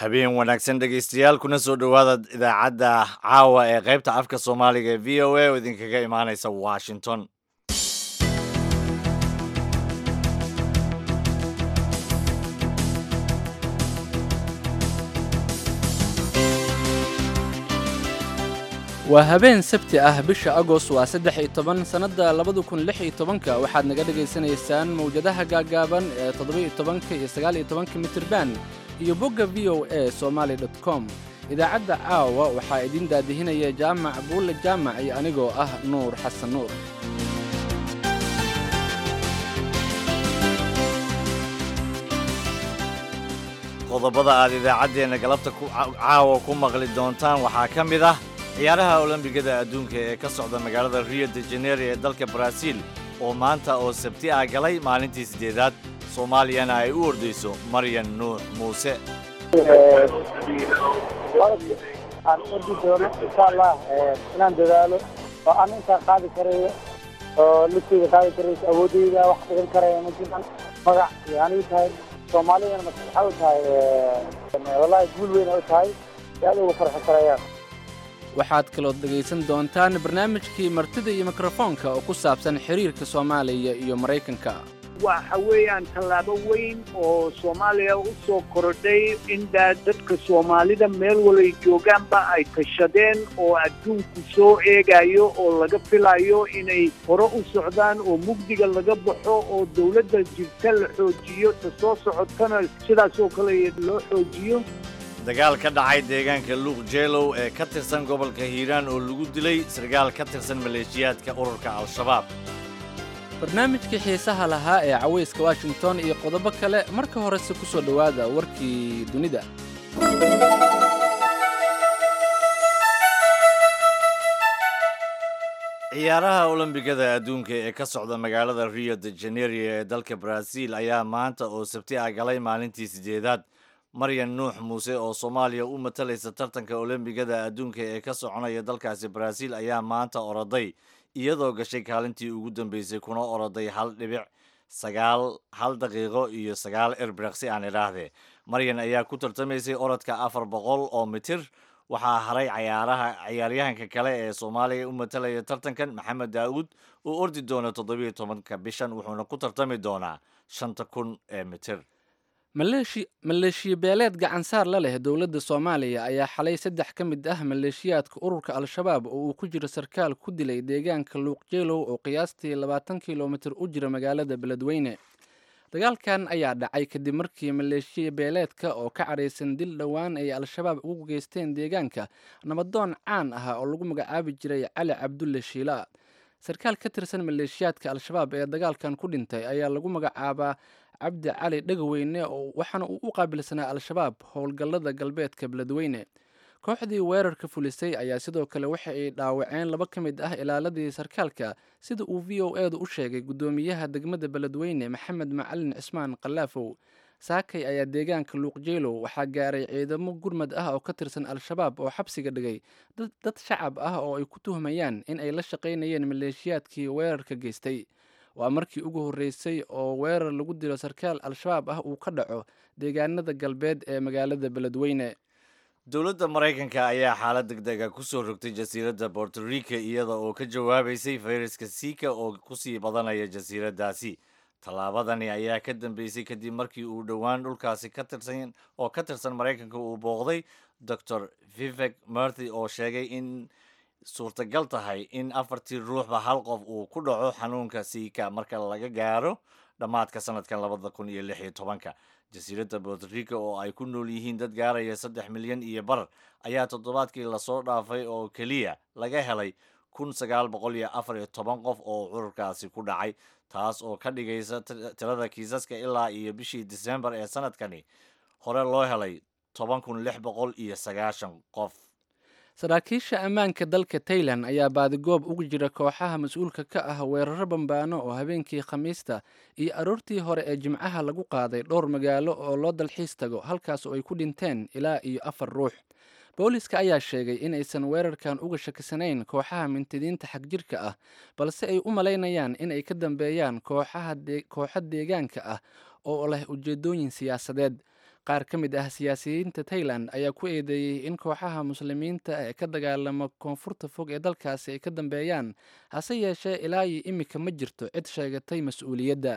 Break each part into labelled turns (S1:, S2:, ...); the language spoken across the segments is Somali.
S1: habeen wanaagsan dhegaystayaal kuna soo dhowaada idaacadda caawa ee qaybta afka soomaaliga ee v o a oo idinkaga imaanaysa washington
S2: waa habeen sabti ah bisha agost waa saddex iyo toban sannadda labada kun lix iyo tobanka waxaad naga dhagaysanaysaan mawjadaha gaagaaban ee toddoba-iyo tobanka iyo sagaal iyo tobanka mitirban iyo bogga v o a somaali dot com idaacadda caawa waxaa idiin daadihinaya jaamac buulle jaamac iyo anigoo ah nuur xasan nuur
S1: qodobada aad idaacaddeenna galabta caawa ku maqli doontaan waxaa ka mid ah ciyaaraha olombigada adduunka ee ka socda magaalada rio de janeiro ee dalka baraaziil oo maanta oo sabti ah galay maalintii siddeedaad soomaaliyana ay u ordayso maryan nuux muuse
S3: aan ordi doono insha allah inaan dadaalo oo aan intaan qaadi karayo oo lugteyda qaadi karayso awoodeyda wax dhigan karaya ma jiraan magac iyo anigu tahay soomaalidana waxay u tahay wallahi guul weyn ay u tahay si aad uga farxi karayaan
S2: waxaad kalood dhegaysan doontaan barnaamijkii martida iyo mikrofoonka oo ku saabsan xiriirka soomaaliya iyo maraykanka
S4: waxa weeyaan tallaabo weyn oo soomaaliya u soo korodhay indaa dadka soomaalida meel walay joogaanba ay tashadeen oo adduunku soo eegayo oo laga filayo inay hore u socdaan oo mugdiga laga baxo oo dawladda jirta la xoojiyo ta soo socotana sidaas oo kale loo xoojiyo
S1: dagaal ka dhacay deegaanka luuq jeelow ee ka tirsan gobolka hiiraan oo lagu dilay sarkaal ka tirsan maleeshiyaadka ururka al-shabaab
S2: barnaamijkii xiisaha lahaa ee cawayska washington iyo qodobo kale marka horese ku soo dhowaada warkii dunida
S1: ciyaaraha olombigada adduunka ee ka socda magaalada rio de janeiro ee dalka baraaziil ayaa maanta oo sabti ah galay maalintii siddeedaad maryan nuux muuse oo soomaaliya u matalaysa tartanka olombigada adduunka ee ka soconaya dalkaasi baraaziil ayaa maanta oroday iyadoo gashay kaalintii ugu dambeysay kuna oroday hal dhibic sagaal hal daqiiqo iyo sagaal erbreqsi aan idhaahdee maryan ayaa ku tartamaysay orodka afar boqol oo mitir waxaa haray cayaaraha ciyaaryahanka kale ee soomaaliya u matalaya tartankan maxamed daa'uud oo ordi doona toddobiyo tobanka bishan wuxuuna ku tartami doonaa shanta kun ee mitir
S2: maleeshiya beeleed gacansaar la leh dowladda soomaaliya ayaa xalay saddex ka mid ah maleeshiyaadka ururka al-shabaab oo uu ku jiro sarkaal ku dilay deegaanka luuqjeelow oo qiyaastii labaatan kilomitir u jira magaalada beledweyne dagaalkan ayaa dhacay kadib markii maleeshiya beeleedka oo ka cadhaysan dil dhowaan ay al-shabaab ugu geysteen deegaanka nabadoon caan ah oo lagu magacaabi jiray cali cabdulle shiila sarkaal ka tirsan maleeshiyaadka al-shabaab ee dagaalkan ku dhintay ayaa lagu magacaabaa cabdi cali dhegaweyne oo waxaana uu u qaabilsanaa al-shabaab howlgallada galbeedka beledweyne kooxdii weerarka fulisay ayaa sidoo kale waxa ay dhaawaceen laba ka mid ah ilaaladii sarkaalka sida uu v o edu u sheegay guddoomiyaha degmada beledweyne maxamed macalin cismaan kalaafow saakay ayaa deegaanka luuqjeelow waxaa gaaray ciidamo gurmad ah oo ka tirsan al-shabaab oo xabsiga dhigay dad shacab ah oo ay ku tuhmayaan in ay la shaqaynayeen maleeshiyaadkii weerarka geystay waa markii ugu horreysay oo weerar lagu dilo sarkaal al-shabaab ah uu ka dhaco deegaanada galbeed ee magaalada beledweyne
S1: dowladda maraykanka ayaa xaalad deg dega ku soo rogtay jasiiradda borto rica iyada oo ka jawaabaysay fayraska siika oo kusii badanaya jasiiraddaasi tallaabadani ayaa ka dambeysay kadib markii uu dhowaan dhulkaasi ka tirsan oo ka tirsan maraykanka uu booqday doctor vivek murthy oo sheegay in suurtagal tahay in afartii ruuxba hal qof uu ku dhaco xanuunka siika marka laga gaaro dhammaadka sanadkan labada kun iyo lix iyo tobanka jasiiradda bortorica oo ay ku nool yihiin dad gaaraya saddex milyan iyo bar ayaa toddobaadkii lasoo dhaafay oo keliya laga helay kun sagaal boqol iyo afar iyo toban qof oo cudurkaasi ku dhacay taas oo ka dhigaysa tirada kiisaska ilaa iyo bishii disembar ee sanadkani hore loo helay toban kun lix boqol iyo sagaashan qof
S2: saraakiisha ammaanka dalka tailan ayaa baadigoob ugu jira kooxaha mas-uulka ka ah weeraro bambaano oo habeenkii khamiista iyo aroortii hore ee jimcaha lagu qaaday dhowr magaalo oo loo dalxiis tago halkaas oo ay ku dhinteen ilaa iyo afar ruux booliska ayaa sheegay inaysan weerarkan uga shakisanayn kooxaha mintidiinta xagjirka ah balse ay u malaynayaan in ay ka dambeeyaan kooxo deegaanka ah oo leh ujeedooyin siyaasadeed qaar ka mid ah siyaasiyiinta tailan ayaa ku eedeeyey in kooxaha muslimiinta ee ka dagaalama koonfurta fog ee dalkaasi ay ka dambeeyaan hase yeeshee ilaa iyo imika ma jirto cid sheegatay mas-uuliyadda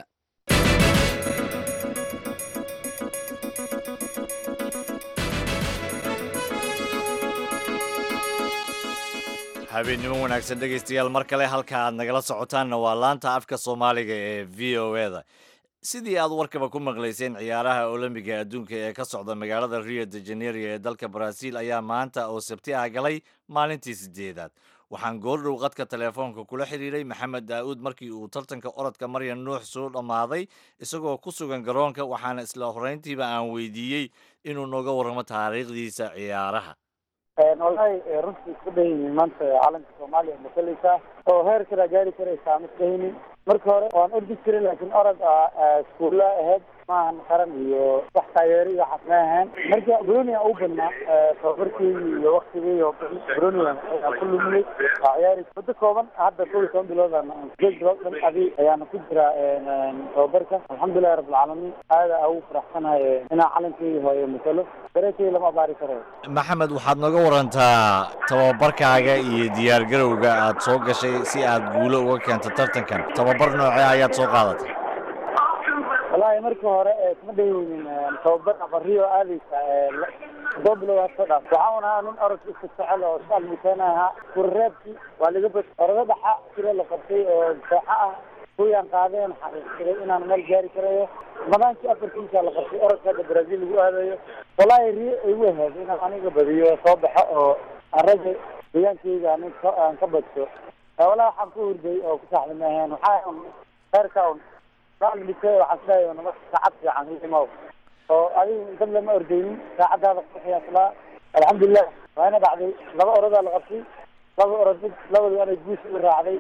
S1: habeennimo wanaagsan dhegaystayaal mar kale halka aad nagala socotaanna waa laanta afka soomaaliga ee v o e da sidii aad warkaba ku maqlayseen ciyaaraha olombiga adduunka ee ka socda magaalada rio de janeiro ee dalka baraaziil ayaa maanta oo sabti ah galay maalintii sideedaad waxaan goordhow qadka telefoonka kula xiriiray maxamed daa'uud markii uu tartanka orodka maryan nuux soo dhammaaday isagoo ku sugan garoonka waxaana isla horeyntiiba aan weydiiyey inuu nooga warramo taariikhdiisa ciyaaraha
S3: wallahi runtii isku dhahaynin maanta calanka soomaaliya masalaysaa oo heer kalaa gaari karaysaa ma isdhahaynin marka hore waan ordi jiray laakiin orod iskuulla ahayd maahan qaran iyo wax taageero iyo waxaas ma ahaan marka bronian u badnaa tababarkeygii iyo waktigii oo bronian ayaan ku lumiyey waa ciyaari muddo kooban hadda kow iyo toban biloodan sideed bilood dhan adi ayaana ku jiraa tababarka alxamdulilahi rabbilcaalamiin aada ugu faraxsanahay inaan calankeyga hooyo masalo dareekeyga lama abaari karayo
S1: maxamed waxaad nooga warantaa tababarkaaga iyo diyaargarowga aad soo gashay si aad guulo uga keento tartankan tababar noocee ayaad soo qaadatay
S3: wallahi marka hore kuma dhahaynin tababar aqariyo aadaysa todoba bilood had soo dhaaf waxaan ahaa nin orodka iska jecel oo iska almiteena ahaa kurreebkii waa laga bad orodo dhaxa sida la qabtay oo dooxa ah kuwiyaan qaadeen xaqiiqsaday inaan meel gaari karayo madaankii afarkiisa la qabtay orodka hadda brazil lagu aadayo wallahi riyo igu ahayd inaan aniga badiyo soo baxo oo aan ragga deegaankeyga aan aan ka badso wallahi waxaan ku hurday oo ku saaxda maahayn waxaa heerka un maalmite waxaan sidahay nama saacad fiican imaw oo adiga dad lama ordeynin saacadaada kuxiyaaslaa alxamdulilah waana dhacday laba orodaa la qabtay laba orod mid labadii anay guusha u raacday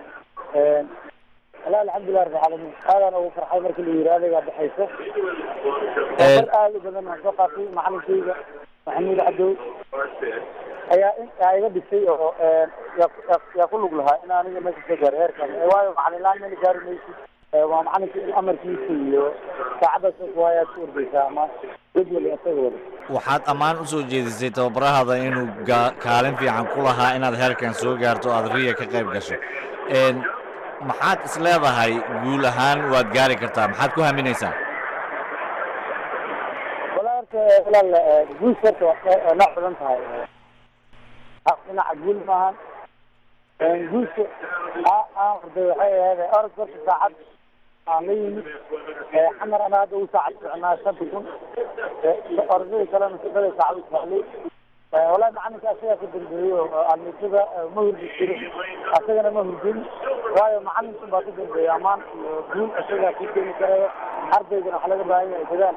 S3: wala alxamdulilah rabbi caalamiin aadaan ugu farxay markii la yiri adigaa baxayso tabar aad u badan waan soo qaatay macalinkeyga maxamuud cadow ayaa yaa iga dhisay oo yaa ku lug lahaa in aniga meesha soo gaaro heerkan waayo macalin laan meel gaari maysid waa macalinka in amarkiisa iyo saacadaas waayaad ku ordaysaa ama jadwal isaga wada
S1: waxaad ammaan u soo jeedisay tababarahada inuu kaalin fiican ku lahaa inaad heerkan soo gaarto aad riya ka qayb gasho maxaad is leedahay guul ahaan waad gaari kartaa maxaad ku haminaysaa
S3: wala horta walaal guus horta waa nooc badan tahay dhinaca guul maahan guuska aan orday waxay ahayd orodka horta saacad aan la yimid xamar ana hadda u saacad soconaa shanta kun orodadii kalena sadada saacad u socday wallahi macalinka asagaa ka dambeeyey oo almitada ma hurdi jirin asagana ma hurdin waayo macalinka baa ka dambeeyey amaan iyo guul isagaa ku keeni karayo ardaygana waxa laga baahan yahay dadaal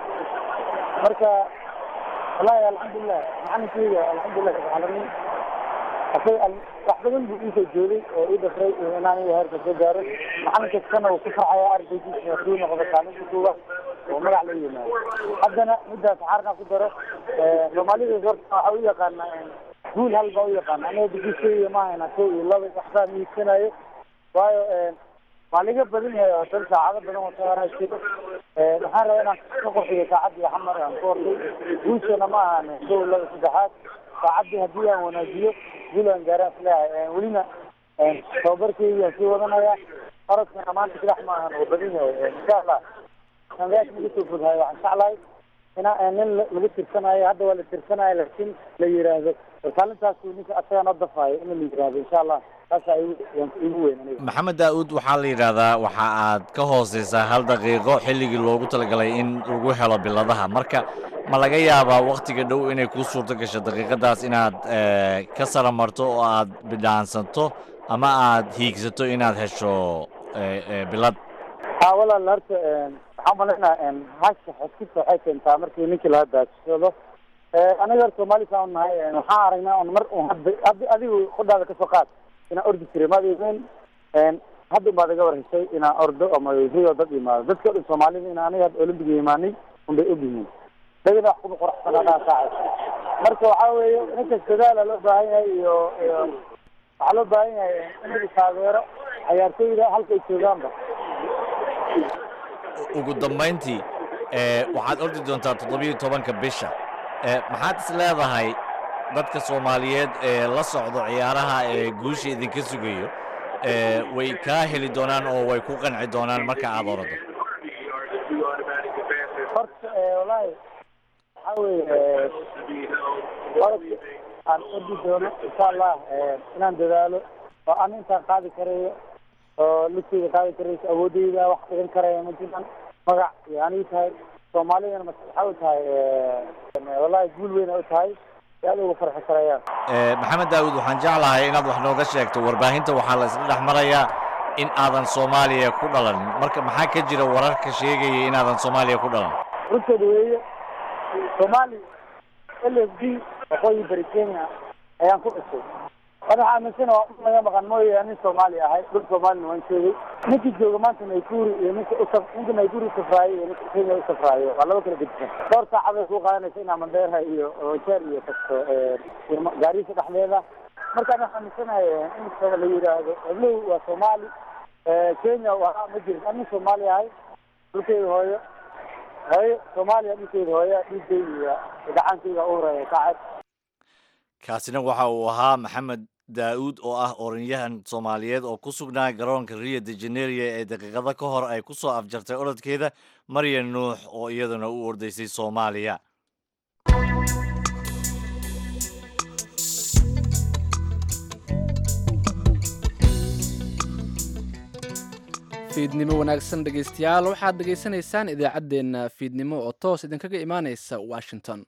S3: marka wallahi alxamdulilah macalinkeyga alxamdulilah rabbilcaalamiin asaga wax badan buu iisoo joogay oo ii dhafray inaan iyo heerka soo gaaro macalin kastana uu ku farxaya ardaygiisa hadduu noqdo kaalinta koowaad oo magac la yimaado haddana middaas xaarna ku daro soomaalida horta waxa u yaqaana guul hal baa u yaqaana aniga duguseyga ma hayna kow iyo laba waxbaa miigsanayo waayo waa laga badan yahay oo dan saacado badan wata anaa jiro waxaan rabaa inaan ka qorxiyo saacadii xamar aan ku orday guushana ma ahan kow laba saddexaad saacadii haddii aan wanaajiyo guul aan gaaraan isleeyahay welina tababarkeygi aan sii wadanaya orodkana maanta sidax ma ahan oo badan yahay insha allah sangaas naga soo foghayo waxaan jeclahay ina nin lagu tirsanayo hadda waa la tirsanayo laakiin la yiraahdo kaalintaas ninka asagaa noo dafaayo in la yiraahdo insha allah taasaa igu weyn aniga
S1: maxamed daa'uud waxaa la yidhaahdaa waxa aad ka hooseysaa hal daqiiqo xilligii loogu talagalay in lagu helo biladaha marka ma laga yaabaa waktiga dhow inay kuu suurto gasho daqiiqadaas inaad ka sara marto oo aad bidhaansanto ama aad hiigsato inaad hesho bilad
S3: ha walaal horta waxaan malaynaa hasha xeskista waxay keentaa markii ninkii laga daajisado aniga horta soomaali saan nahay waxaan aragnaa un mar un hadda hadda adigu qodhaada kasoo qaad inaan ordi jiray maad imayn hadda baad iga war heshay inaan ordo ama rio dad imaado dadka o dhan soomaalida in aniga hadda olymbiga imaanay un bay ogyihiin dagana wax kuma qoraxsanaadaa saaca marka waxaa weeye ninkas dadaala loo baahan yahay iyo iyo waxaa loo baahan yahay in lagu taageero cayaartooyda halka ay joogaanba
S1: ugu dambayntii waxaad ordi doontaa toddobiyo tobanka bisha maxaad is leedahay dadka soomaaliyeed ee la socdo ciyaaraha ee guusha idinka sugayo way kaa heli doonaan oo way ku qanci doonaan marka aad orado
S3: horta wallaahi waxaa weeye orodka aan ordi doono insha allah inaan dadaalo oo aan intaan qaadi karayo oo lugteyda qaadi karayso awoodeyda wax dhigan karaya ma jiraan magac iyo anigu tahay soomaalidana waxay u tahay wallahi guul weyn ay u tahay si aad uga farxi karayaan
S1: maxamed daawud waxaan jeclahay inaad wax nooga sheegto warbaahinta waxaa la isla dhex marayaa in aadan soomaaliya ku dhalan marka maxaa ka jira wararka sheegaya inaadan soomaaliya ku dhalan
S3: runteeda weeye soomaali l f d waqooyi bari kenya ayaan ku dhashay an waxaa aaminsana waa u naga maqan mooye nin soomaali ahay dhul soomaalina waan sheegay ninkii jooga maanta nayguri iyo ninka usa ninka nayguri usafraayo iyo ninka kenya usafraayo waa laba kala gedisan dhowr saacaday ku qaadanaysa inaa mandheera iyo jeer iyo tagto gaarisa dhexdeeda markaan waxaa aaminsanahay in la yidhaahdo heblow waa soomaali kenya waa ma jirin an nin soomaali ahay dhulkeyda hooyo hooyo soomaaliya dhulkeeda hooya dhiigayga gacantayga u horeeya kacad
S1: kaasina waxa uu ahaa maxamed daa'uud oo ah oranyahan soomaaliyeed oo ku sugnaa garoonka rio de janeria ee daqiiqado ka hor ay ku soo afjartay orodkeeda marya nuux oo iyaduna u ordaysay soomaaliya
S2: fiidnimo wanaagsan dhegaystayaal waxaad dhegaysanaysaan idaacaddeenna fiidnimo oo toos idinkaga imaanaysa washington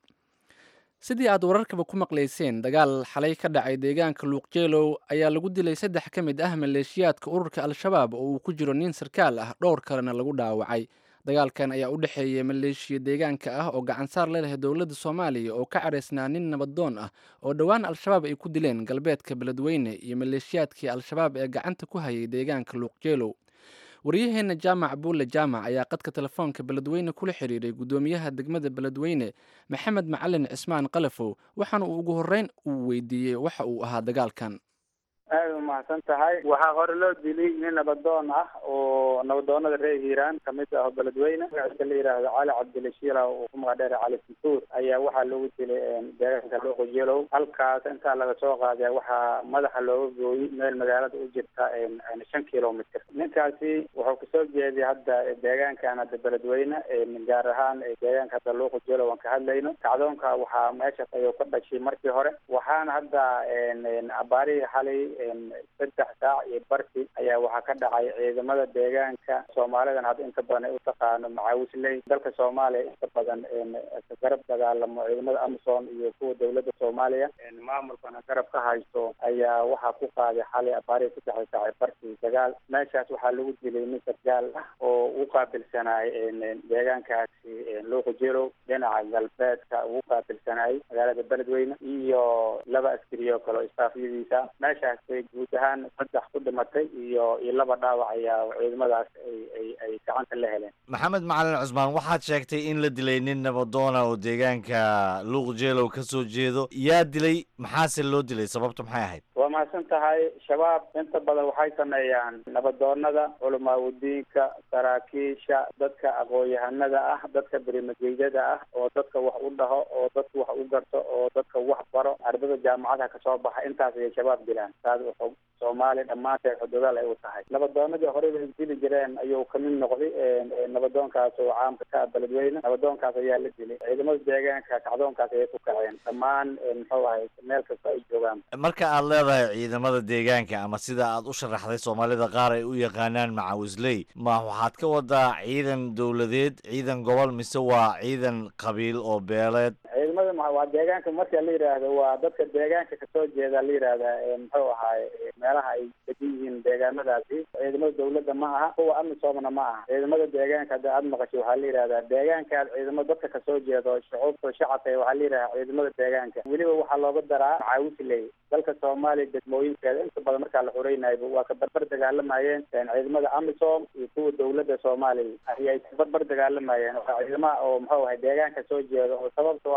S2: sidii aad wararkaba ku maqlayseen dagaal xalay ka dhacay deegaanka luuqjeelow ayaa lagu dilay saddex ka mid ah maleeshiyaadka ururka al-shabaab oo uu ku jiro nin sarkaal ah dhowr kalena lagu dhaawacay dagaalkan ayaa u dhexeeyay maleeshiya deegaanka ah oo gacansaar la leh dowladda soomaaliya oo ka caraysnaa nin nabadoon ah oo dhowaan al-shabaab ay ku dileen galbeedka beledweyne iyo maleeshiyaadkii al-shabaab ee gacanta ku hayay deegaanka luuqjeelow waryaheena jaamac buulle jaamac ayaa qadka telefoonka beledweyne kula xiriiray guddoomiyaha degmada beledweyne maxamed macalin cismaan kalafow waxaana uu ugu horreyn uu weydiiyey waxa uu ahaa dagaalkan
S5: aad u mahadsan tahay waxaa hore loo dilay nin nabadoon ah oo nabadoonada reer hiiraan kamid ah oo beledweyne magaciisa la yidhaahdo cali cabdilashiila oo ku magac dheera cali santuur ayaa waxaa lagu dilay deegaanka looqojeelow halkaas intaa laga soo qaadaya waxaa madaxa looga gooyey meel magaalada u jirta shan kilomitr ninkaasi wuxuu kasoo jeeday hadda deegaankan hadda beledweyne gaar ahaan deegaanka hadda looqojeelow aan ka hadlayno kacdoonka waxaa meeshaas ayuu ka dhashay markii hore waxaana hadda abaarihii xalay saddex saac iyo barki ayaa waxaa ka dhacay ciidamada deegaanka soomaalidan hadda inta badan ay u taqaano macaawisley dalka soomaaliya inta badan garab dagaalamo ciidamada amazon iyo kuwa dowladda soomaaliya maamulkana garab ka haysto ayaa waxaa ku qaaday xalay abaarihi saddexda saac ee barki dagaal meeshaas waxaa lagu dilay nin sargaal ah oo u qaabilsanaay deegaankaasi luuqajeelow dhinaca galbeedka ugu qaabilsanaay magaalada beledweyne iyo laba askari oo kale oo istaafyadiisa meeshaas bay guud ahaan saddex ku dhimatay iyo iyo laba dhaawac ayaa ciidamadaas ay ay ay gacanta la heleen
S1: maxamed macalin cusmaan waxaad sheegtay in la dilay nin nabadoona oo deegaanka luuq jeelow ka soo jeedo yaa dilay maxaase loo dilay sababtu maxay ahayd
S5: waa mahadsan tahay shabaab inta badan waxay sameeyaan nabadoonada culamaawidiinka saraakiisha dadka aqoon-yahanada ah dadka berimageydada ah oo dadka wax u dhaho oo dadka wax u garto oo dadka wax baro ardada jaamacadaha kasoo baxa intaas ayay shabaab dilaan taas wuxuu soomaaliya dhammaanteed xuduudaal ay u tahay nabadoonadii horey bay dili jireen ayuu kamid noqday nabadoonkaas oo caamka ka ah beledweyne nabadoonkaas ayaa la dilay ciidamada deegaanka kacdoonkaas ayay ku kaceen dhammaan muxuu ahay meel kasta ay joogaan
S1: marka aad leedahay ciidamada deegaanka ama sida aad u sharaxday soomaalida qaar ay u yaqaanaan macaawisley ma waxaad ka wadaa ciidan dowladeed ciidan gobol mise waa ciidan qabiil oo beeleed
S5: ciidamada waa deegaanka marka la yidhaahdo waa dadka deegaanka kasoo jeeda la yidhaahda muxuu ahaay meelaha ay degan yihiin deegaamadaasi ciidamada dawladda ma aha kuwa amisoomna ma aha ciidamada deegaanka hadda aada maqashay waxaa la yidhahdaa deegaankaas ciidamada dadka kasoo jeedo shucuubta shacabka waxaa la yidhahdaa ciidamada deegaanka weliba waxaa looga daraa macaawisley dalka soomaaliya degmooyinkeeda inta badan markaa la xureynayo waa ka barbar dagaalamayeen ciidamada amisom iyo kuwa dawladda soomaaliya ayay ka barbar dagaalamayeen waa ciidamaha oo muxuu ahay deegaanka soo jeeda oo sababtoo ah meel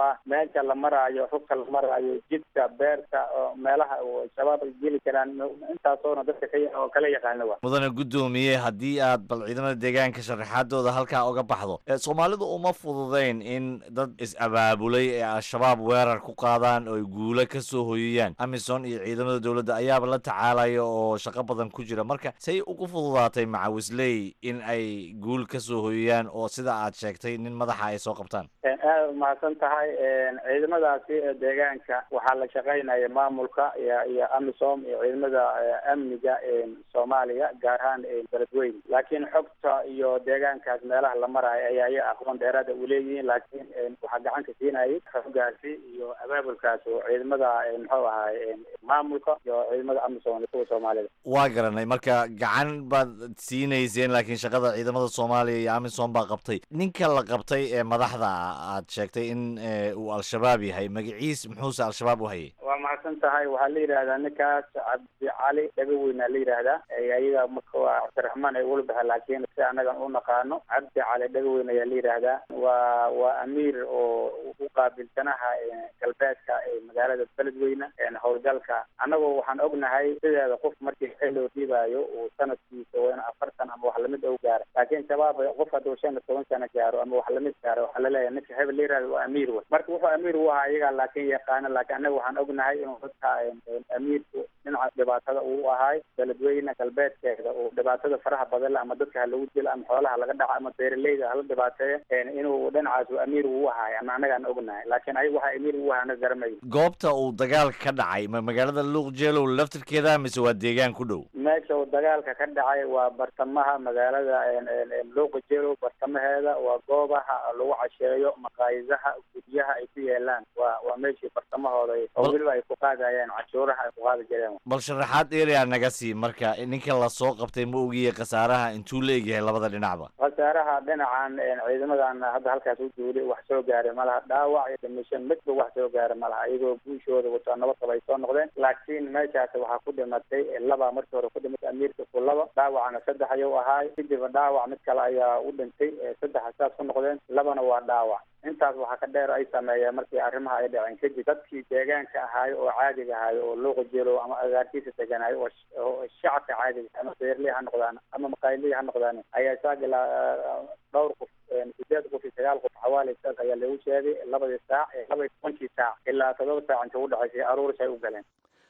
S5: deegaanka la maraayo rugka la maraayo jidka beerta oo meelaha oo shabaab ay geli karaan intaasoona dadka ka oo kala yaqaana wa
S1: mudane guddoomiye haddii aad bal ciidamada deegaanka sharaxaadooda halkaa uga baxdo soomaalidu uma fududayn in dad is-abaabulay ee al-shabaab weerar ku qaadaan oo ay guulo ka soo hoyiyaan amisom iyo ciidamada dowladda ayaaba la tacaalaya oo shaqo badan ku jira marka say ugu fududaatay macawisley in ay guul ka soo hoyiyaan oo sida aad sheegtay nin madaxa ay soo qabtaan
S5: aada umahadsan tahay ciidamadaasi deegaanka waxaa la shaqaynaya maamulka iyo iyo amisom iyo ciidamada amniga soomaaliya gaar ahaan beledweyne laakiin xogta iyo deegaankaas meelaha la maraayo ayaa iya aqoon dheeraada uleeyihiin laakiin waxaa gacan ka siinayay xoggaasi iyo abaabulkaas oo ciidamada muxuu ahaay maamulka iyo ciidamada amisom kuwa soomaalida
S1: waa garanay marka gacan baad siinayseen laakiin shaqada ciidamada soomaaliya iyo amisom baa qabtay ninka la qabtay ee madaxda aad sheegtay in uu al-shabaab yahay magaciis muxuuse al-shabaab u hayay
S5: waa mahadsan tahay waxaa la yidhahdaa ninkaas cabdi cali dhagaweyna la yidhaahdaa ayaga marka waa cabdiraxmaan ay ula baxa laakiin si anagan u naqaano cabdi cali dhagaweyn ayaa la yidhaahdaa waa waa amiir oo u qaabilsanaha galbeedka magaalada beledweyne howlgalka annagoo waxaan ognahay sideeda qof markii xil loo dhiibaayo uu sanadkiisa waa in afartan ama wax lamid ou gaaro laakiin shabaab qof hadduu shan iyo toban sano gaaro ama wax lamid gaaro waxaa laleeyahay ninka hebel la yihahdo waa amiir wey marka wuxuu amiir u ahaa iyagaa laakiin yaqaano laakiin annaga waxaan ognahay inuu dadka amiirku dhinaca dhibaatada uu ahaay beledweyne galbeedkeeda uu dhibaatada faraha badan le ama dadka ha lagu dilo ama xoolaha laga dhaco ama beeraleyda hala dhibaateeya inuu dhinacaas uu amiir uu ahaay ama annagaan ognahay laakiin ayaga waxaa amiir uu ahaa anaga garamayo
S1: goobta uu dagaalka ka dhacay ma magaalada luuqjeelow laftirkeeda mise waa deegaan ku dhow
S5: meesha uu dagaalka ka dhacay waa bartamaha magaalada luuqa jeelow bartamaheeda waa goobaha lagu casheeyo maqaayidaha guryaha ay ku yeelaan waa waa meeshii bartamahooda oo weliba ay ku qaadayeen cashuuraha ay ku qaadi jireen
S1: bal sharaxaad erea naga sii marka ninka lasoo qabtay ma ogiye khasaaraha intuu la egyahay labada dhinacba
S5: khasaaraha dhinacan ciidamadan hadda halkaas u duulay wax soo gaaray malaha dhaawac iyo dhimishan midba wax soo gaaray malaha iyagoo guushooda wataa nabadqaba ay soo noqdeen laakiin meeshaas waxaa ku dhimatay laba markii hore ku dhimatay amiirka ku laba dhaawacna saddex ayuu ahaay kadibna dhaawac mid kale ayaa u dhintay saddexa saas ku noqdeen labana waa dhaawac intaas waxaa ka dheer ay sameeyeen markii arrimaha ay dhaceen kadib dadkii deegaanka ahaayo oo caadiga ahaayo oo luuqa jeelow ama agaarkiisa deganaayo oo shacabka caadiga ama beerley ha noqdaan ama maqaayiley ha noqdaan ayaa saagila dhowr qof sideed qof iyo sagaal qof xawaali saas ayaa lagu sheegay labadii saac laba iyo tobankii saac ilaa todoba saac inta udhexaysay aruuris ay u galeen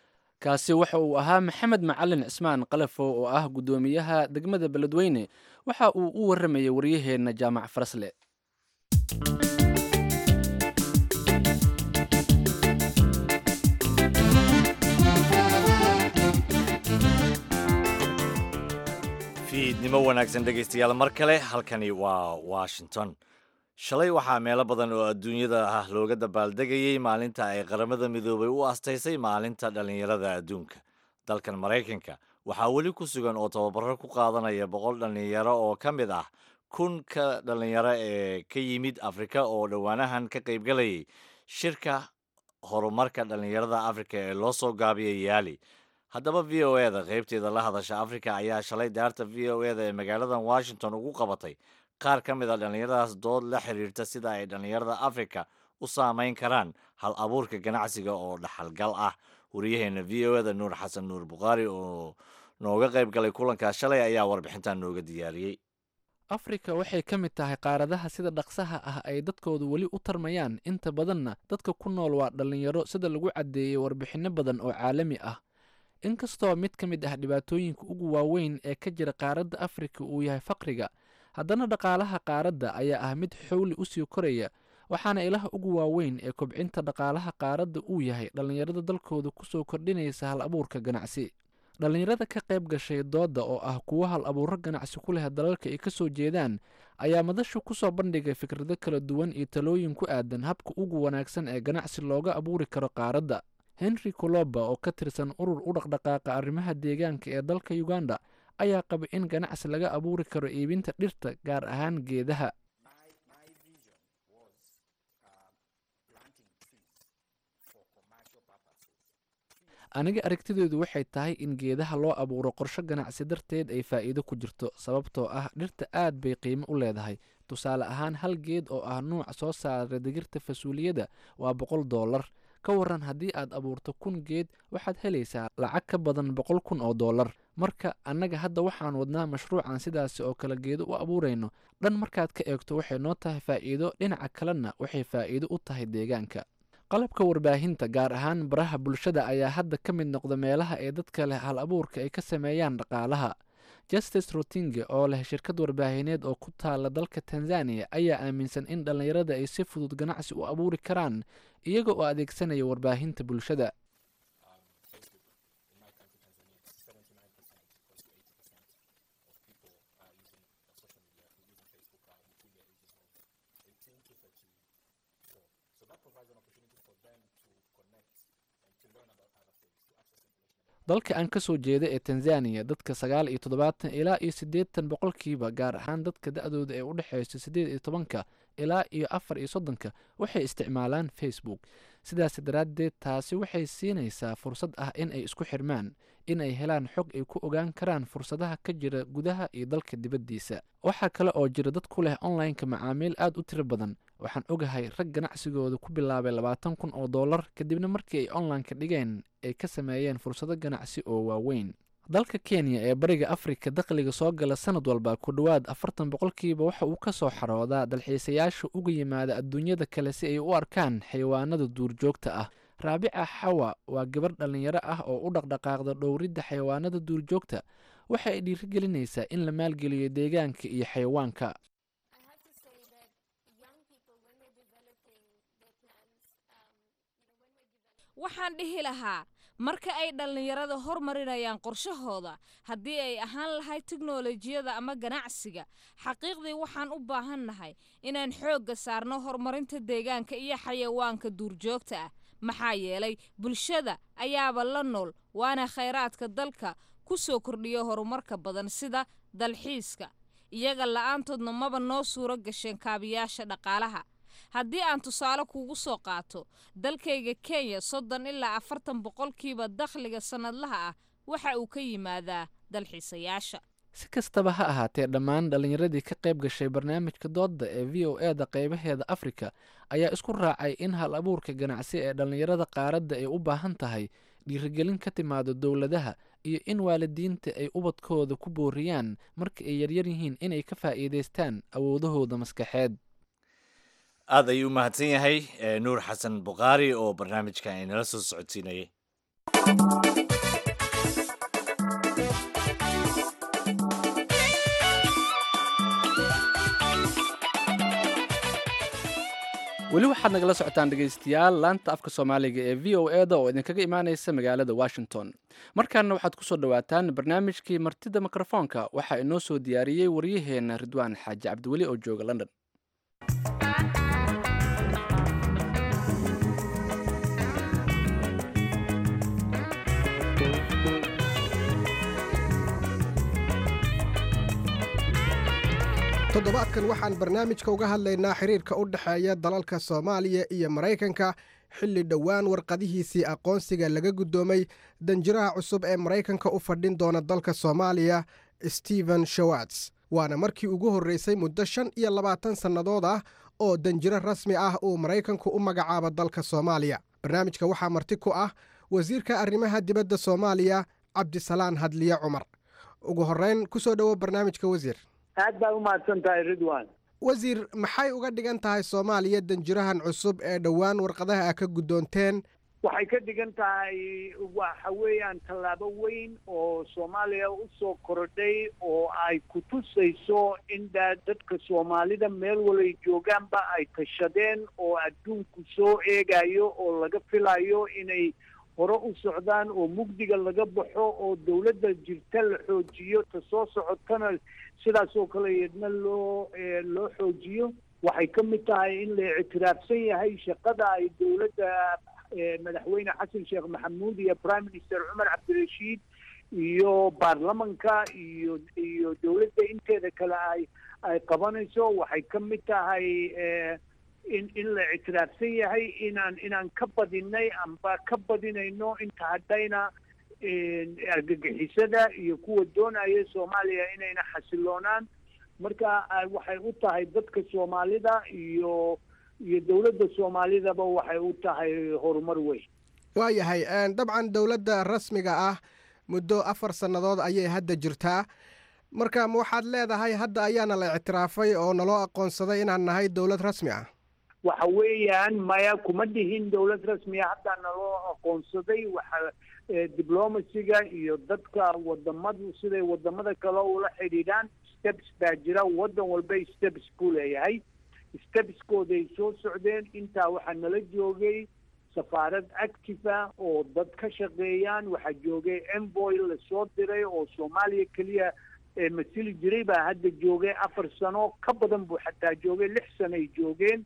S2: kaasi waxa uu ahaa maxamed macalin cismaan qalafow oo ah guddoomiyaha degmada beledweyne waxa uu u waramayay waryaheenna jaamac farasle
S1: fiidnimo wanaagsan dhegaystayaal mar kale halkani waa washington shalay waxaa meelo badan oo adduunyada ah looga dabaaldegayey maalinta ay qaramada midoobay u astaysay maalinta dhallinyarada adduunka dalkan maraykanka waxaa weli ku sugan oo tababaro ku qaadanaya boqol dhallinyaro oo ka mid ah kun ka dhallinyaro ee ka yimid afrika oo dhowaanahan ka qaybgalayay shirka horumarka dhallinyarada afrika ee loo soo gaabiyay yaali haddaba v o e da qaybteeda la hadasha afrika ayaa shalay daarta v o e da ee magaaladan washington ugu qabatay qaar ka mid a dhallinyaradaas dood la xiriirta sida ay dhallinyarada afrika u saameyn karaan hal abuurka ganacsiga oo dhaxalgal ah wariyaheena v o e da nuur xasan nuur bukhaari oo nooga qayb galay kulankaas shalay ayaa warbixintan nooga diyaariyey
S2: afrika waxay ka mid tahay qaaradaha sida dhaqsaha ah ay dadkoodu weli u tarmayaan inta badanna dadka ku nool waa dhallinyaro sida lagu caddeeyey warbixinno badan oo caalami ah inkastoo mid ka mid ah dhibaatooyinka ugu waaweyn ee ka jira qaaradda afrika uu yahay faqriga haddana dhaqaalaha qaaradda ayaa ah mid xowli usii koraya waxaana ilaha ugu waaweyn ee kobcinta dhaqaalaha qaaradda uu yahay dhallinyarada dalkooda kusoo kordhinaysa hal abuurka ganacsi dhallinyarada ka qayb gashay doodda oo ah kuwo hal abuuro ganacsi ku leh dalalka ay ka soo jeedaan ayaa madashu kusoo bandhigay fikrado kala duwan iyo talooyin ku aadan habka ugu wanaagsan ee ganacsi looga abuuri karo qaaradda henry coloba oo ka tirsan urur u dhaqdhaqaaqa arrimaha deegaanka ee dalka uganda ayaa qaba in ganacsi laga abuuri karo iibinta dhirta gaar ahaan geedaha aniga aragtideedu waxay tahay in geedaha loo abuuro qorsho ganacsi darteed ay faa'iido ku jirto sababtoo ah dhirta aad bay qiimo u leedahay tusaale ahaan hal geed oo ah nuuc soo saara digirta fasuuliyada waa boqol dollar ka waran haddii aad abuurto kun geed waxaad helaysaa lacag ka badan boqol kun oo dollar marka annaga hadda waxaan wadnaa mashruucan sidaasi oo kale geedo u abuurayno dhan markaad ka eegto waxay noo tahay faa'iido dhinaca kalena waxay faa'iido u tahay deegaanka qalabka warbaahinta gaar ahaan baraha bulshada ayaa hadda ka mid noqda meelaha ee dadka leh hal abuurka ay ka sameeyaan dhaqaalaha justice rotinge oo leh shirkad warbaahineed oo ku taala dalka tanzaniya ayaa aaminsan in dhallinyarada ay si fudud ganacsi u abuuri karaan iyaga oo adeegsanaya warbaahinta bulshada dalka aan ka soo jeeda ee tanzaniya dadka sagaal iyo toddobaatan ilaa iyo siddeetan boqolkiiba gaar ahaan dadka da-dooda ee u dhexeysa siddeed iyo tobanka ilaa iyo afar iyo soddonka waxay isticmaalaan facebook sidaas daraaddeed taasi waxay siinaysaa fursad ah in ay isku xirmaan in ay helaan xog ay ku ogaan karaan fursadaha ka jira gudaha iyo dalka dibaddiisa waxaa kale oo jira dad ku leh online-ka macaamiil aad u tiro badan waxaan ogahay rag ganacsigooda ku bilaabay labaatan kun oo dollar kadibna markii ay online-ka dhigeen ay ka sameeyeen fursado ganacsi oo waaweyn dalka kenya ee bariga afrika dakhliga soo gala sanad walba ku dhowaad afartan boqolkiiba waxa uu ka soo xaroodaa dalxiisayaasha uga yimaada adduunyada kale si ay u arkaan xayawaanada duurjoogta ah raabica xawa waa gabar dhallinyaro ah oo u dhaqdhaqaaqda dhowridda xayawaanada duurjoogta waxa ay dhiirigelinaysaa in la maalgeliyo deegaanka iyo xayawaanka
S6: waxaan dhihi lahaa marka ay dhallinyarada hormarinayaan qorshahooda haddii ay ahaan lahayd tiknolojiyada ama ganacsiga xaqiiqdii waxaan u baahannahay inaan xoogga saarno horumarinta deegaanka iyo xayawaanka duurjoogta ah maxaa yeelay bulshada ayaaba la nool waana khayraadka dalka ku soo kordhiya horumarka badan sida dalxiiska iyaga la'aantoodna maba noo suuro gasheen kaabiyaasha dhaqaalaha haddii aan tusaale kuugu soo qaato dalkayga kenya soddon ilaa afartan boqolkiiba dakhliga sannadlaha ah waxa uu ka yimaadaa dalxiisayaasha
S2: si kastaba ha ahaatee dhammaan dhallinyaradii ka qayb gashay barnaamijka doodda ee v o e da qaybaheeda afrika ayaa isku raacay in hal abuurka ganacsi ee dhallinyarada qaaradda ay u baahan tahay dhiirigelin ka timaado dowladaha iyo in waalidiinta ay ubadkooda ku booriyaan marka ay yaryar yihiin inay ka faa'iidaystaan awoodahooda maskaxeed
S1: aad ayuu u mahadsan yahay nuur xasan bukhaari oo barnaamijkan inala soo socodsiinayay
S2: weli waxaad nagala socotaan dhegaystayaal laanta afka soomaaliga ee v o e da oo idinkaga imaaneysa magaalada washington markaana waxaad ku soo dhowaataan barnaamijkii martida mikrofoonka waxaa inoo soo diyaariyey waryaheena ridwaan xaaji cabdiweli oo jooga london
S7: toddobaadkan waxaan barnaamijka uga hadlaynaa xiriirka u dhexeeya dalalka soomaaliya iyo maraykanka xilli dhowaan warqadihiisii aqoonsiga laga guddoomay danjiraha cusub ee maraykanka u fadhin doona dalka soomaaliya stephen showats waana markii ugu horreysay muddo shan iyo labaatan sannadood ah oo danjiro rasmi ah uu maraykanku u magacaabo dalka soomaaliya barnaamijka waxaa marti ku ah wasiirka arrimaha dibadda soomaaliya cabdisalaan hadliye cumar ugu horreyn ku soo dhowo barnaamijka wasiir
S4: aad baa u mahadsan tahay ridwan
S7: wasiir maxay uga dhigan tahay soomaaliya danjirahan cusub ee dhowaan warqadaha a ka guddoonteen
S4: waxay ka dhigan tahay waxa weeyaan tallaabo weyn oo soomaaliya usoo korodhay oo ay ku tusayso in da dadka soomaalida meel walay joogaanba ay tashadeen oo adduunku soo eegayo oo laga filayo inay hore u socdaan oo mugdiga laga baxo oo dawladda jirta la xoojiyo ta soo socotana sidaas oo kale iyadna loo loo xoojiyo waxay ka mid tahay in la ictiraafsan yahay shaqada ay dawladda madaxweyne xasan sheekh maxamuud iyo prime minister cumar cabdirashiid iyo baarlamanka iyo iyo dawladda inteeda kale ay ay qabanayso waxay ka mid tahay in in la ictiraafsan yahay inaan inaan ka badinay amba ka badinayno inta haddayna argagixisada iyo kuwa doonaya soomaaliya inayna xasiloonaan marka waxay u tahay dadka soomaalida iyo iyo dowladda soomaalidaba waxay u tahay horumar weyn
S7: waayahay dabcan dowladda rasmiga ah muddo afar sannadood ayay hadda jirtaa marka ma waxaad leedahay hadda ayaana la ictiraafay oo naloo aqoonsaday inaan nahay dowlad rasmi ah
S4: waxa weeyaan maya kuma dhihin dowlad rasmiya haddaa naloo aqoonsaday waxa diblomasiga iyo dadka wadamadu siday wadamada kale ula xidhiidhaan steps baa jira waddan walba steps buu leeyahay stepskooday soo socdeen intaa waxaa nala joogay safaarad active ah oo dad ka shaqeeyaan waxaa joogay envoy lasoo diray oo soomaaliya keliya masili jiray baa hadda joogay afar sano ka badan buu xataa joogay lix sanoay joogeen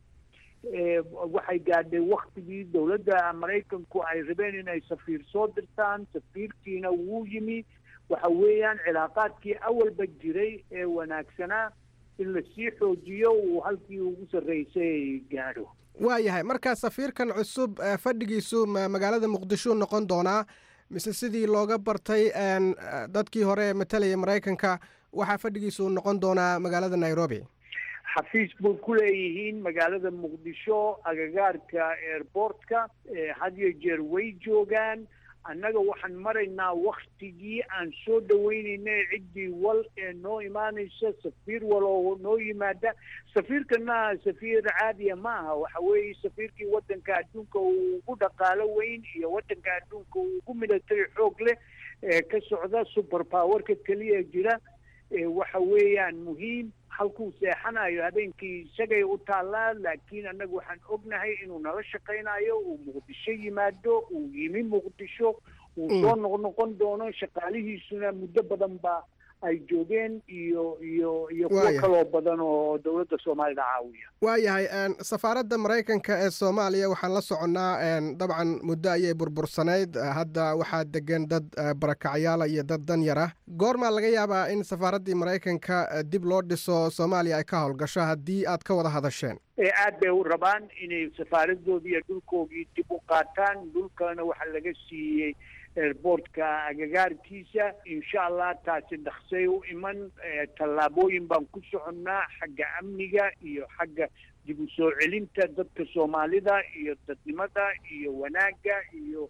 S4: waxay gaadhay waktigii dowladda maraykanku ay rabeen inay safiir soo dirtaan safiirkiina wuu yimi waxa weeyaan cilaaqaadkii awalba jiray ee wanaagsanaa in lasii xoojiyo uu halkii ugu sarreysay gaadho
S7: waayahay markaa safiirkan cusub fadhigiisu magaalada muqdisho noqon doonaa mise sidii looga bartay dadkii hore ee matalaya maraykanka waxaa fadhigiisu noqon doonaa magaalada nairobi
S4: xafiis bay ku leeyihiin magaalada muqdisho agagaarka airportka had iyo jeer way joogaan annaga waxaan maraynaa waktigii aan soo dhaweyneynay ciddii wal ee noo imaanaysa safiir wal oo noo yimaada safiirkana safiir caadiya ma aha waxa weeye safiirkii waddanka adduunka uu ugu dhaqaalo weyn iyo waddanka adduunka uu ugu milatary xoog leh ee ka socda super powerka keliya jira waxa weeyaan muhiim halkuu seexanayo habeenkii isagay u taallaa laakiin annaga waxaan ognahay inuu nala shaqaynayo uu muqdisho yimaado uu yimi muqdisho uu soo noqnoqon doono shaqaalihiisuna muddo badan ba ay joogeen iyo iyo iyo kuwo kaloo badan oo dowladda soomaalida caawiya
S7: waayahay safaaradda maraykanka ee soomaaliya waxaan la soconnaa dabcan muddo ayay burbursanayd hadda waxaa degan dad barakacyaala iyo dad dan yar ah goormaa laga yaabaa in safaaraddii maraykanka dib loo dhiso soomaaliya ay ka howlgasho haddii aad ka wada hadasheen
S4: aad bay u rabaan inay safaaradoodii iyo dhulkoogii dib u qaataan dhulkana waxaa laga siiyey airportka agagaarkiisa insha allah taasi dhaksay u iman tallaabooyin baan ku soconnaa xagga amniga iyo xagga dib u soo celinta dadka soomaalida iyo dadnimada iyo wanaagga iyo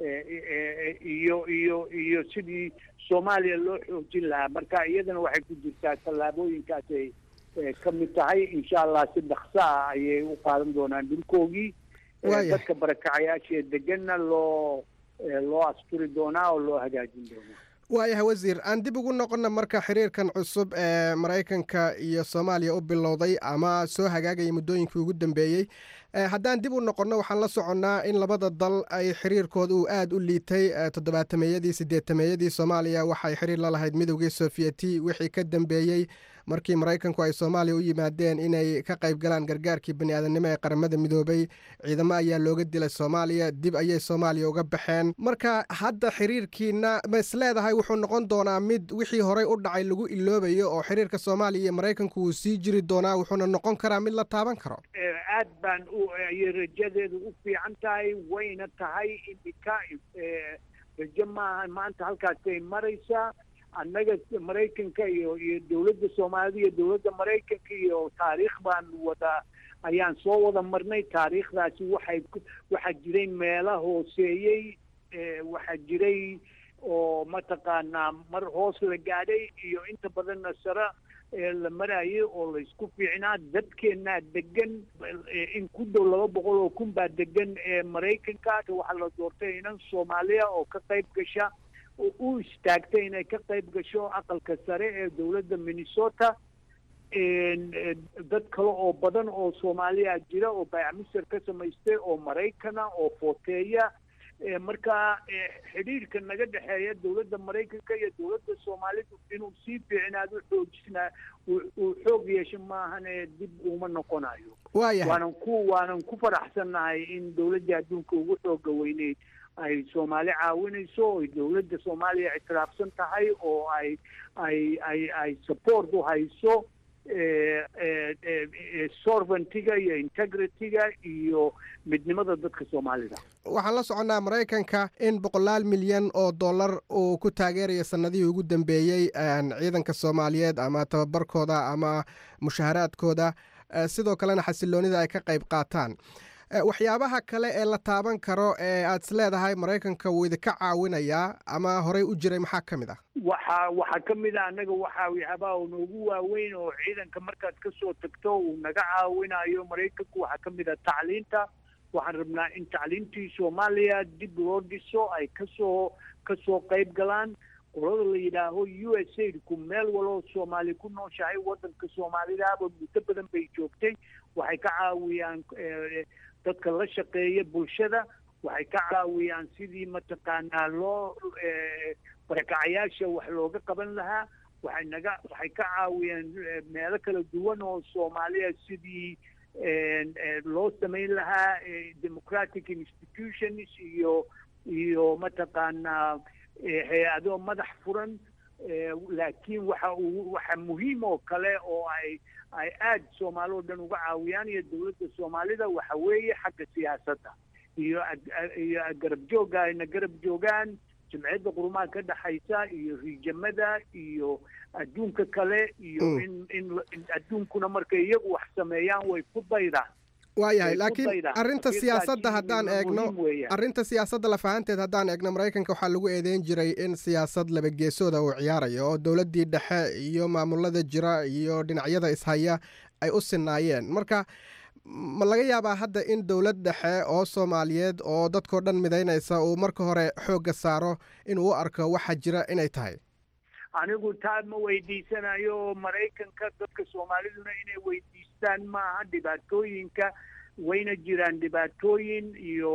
S4: iyo iyo iyo sidii soomaaliya loo xoojin lahaa marka iyadana waxay ku jirtaa tallaabooyinkaasay ka mid tahay insha allah si dhakso ah ayay u qaadan doonaan dhulkoogii dadka barakacayaasha deganna loo loo asturi doonaa oo loo hagaajin doonaa
S7: waayahay wasiir aan dib ugu noqonna marka xiriirkan cusub ee maraykanka iyo soomaaliya u bilowday ama soo hagaagaya muddooyinkii ugu dambeeyey haddaan dib u noqonno waxaan la soconnaa in labada dal ay xiriirkooda uu aada u liitay toddobaatameeyadii siddeetameeyadii soomaaliya waxay xiriir la lahayd midowgii sofiyeeti wixii ka dambeeyey markii maraykanku ay soomaaliya u yimaadeen inay ka qayb galaan gargaarkii bani aadamnimo ee qaramada midoobay ciidamo ayaa looga dilay soomaaliya dib ayay soomaaliya uga baxeen marka hadda xiriirkiina ma is leedahay wuxuu noqon doonaa mid wixii horey u dhacay lagu iloobayo oo xiriirka soomaaliya iyo maraykanku wuu sii jiri doonaa wuxuuna noqon karaa mid la taaban karo
S4: aad baan u ayay rajadeedu u fiican tahay wayna tahay imika rajo maaha maanta halkaasay maraysaa annaga maraykanka iyo iyo dowladda soomaalida iyo dowladda maraykanka iyo taariikh baan wada ayaan soo wada marnay taariikhdaasi waxay waxaa jiray meela hooseeyey waxaa jiray oo mataqaanaa mar hoos la gaadhay iyo inta badanna sare la marayay oo laysku fiicnaa dadkeennaa degan in ku dhow laba boqol oo kun baa degan ee maraykanka waxaa la doortay inan soomaaliya oo ka qayb gasha u istaagtay inay ka qayb gasho aqalka sare ee dowladda minnesota dad kale oo badan oo soomaaliya jira oo baycmister ka samaystay oo maraykana oo footeeya marka xidhiirka naga dhexeeya dowladda maraykanka iyo dowladda soomaalidu inuu sii fiicnaado xoojisnaa uu xoog yeesho maahane dib uma noqonayo waanan ku waanan ku faraxsannahay in dowladda adduunka ugu xooga weyneyd ay soomaali caawinayso oy dowladda soomaaliya ictiraafsan tahay oo ay ay ay ay support u hayso sorventiga iyo integrityga iyo midnimada dadka soomaalida
S7: waxaan la soconnaa maraykanka in boqolaal milyan oo dollar uu ku taageerayo sanadihii ugu dambeeyey ciidanka soomaaliyeed ama tababarkooda ama mushaharaadkooda sidoo kalena xasiloonida ay ka qayb qaataan waxyaabaha kale ee la taaban karo ee aad is leedahay maraykanka wuu idinka caawinayaa ama horey u jiray maxaa ka mid ah
S4: waxa waxaa ka mid a annaga waxaa waxyaabaha noogu waaweyn oo ciidanka markaad ka soo tagto uu naga caawinayo maraykanku waxaa ka mid a tacliinta waxaan rabnaa in tacliintii soomaaliya dib loo dhiso ay kasoo kasoo qayb galaan qolada la yidhaaho u s aidku meel waloo soomaali ku nooshahay waddanka soomaalidaaba muddo badan bay joogtay waxay ka caawiyaan dadka la shaqeeya bulshada waxay ka caawiyaan sidii mataqaanaa loo barakacayaasha wax looga qaban lahaa waxay naga waxay ka caawiyaan meelo kala duwan oo soomaaliya sidii loo samayn lahaa democratic institutions iyo iyo mataqaanaa hay-ado madax furan laakiin waxa uu waxa muhiim oo kale oo ay ay aada soomaali oo dhan uga caawiyaan iyo dowladda soomaalida waxa weeye xagga siyaasadda iyo iyo garab joogga ayna garab joogaan jimciyadda qurumaha ka dhexaysa iyo riijamada iyo adduunka kale iyo in in adduunkuna markay iyagu wax sameeyaan way ku daydaan
S7: waayahay laakiin arrinta siyaasadda haddaan eegno arrinta siyaasadda lafahanteed haddaan eegno maraykanka waxaa lagu eedeyn jiray in siyaasad labageesooda uu ciyaarayo oo dowladdii dhexe iyo maamulada jira iyo dhinacyada ishaya ay u sinaayeen marka ma laga yaabaa hadda in dowlad dhexe oo soomaaliyeed oo dadkao dhan midaynaysa uu marka hore xoogga saaro inuu u arko waxa jira inay tahay
S4: anigu taa ma weydiisanayo maraykanka dadka soomaaliduna inay weydiistaan maaha dhibaatooyinka wayna jiraan dhibaatooyin iyo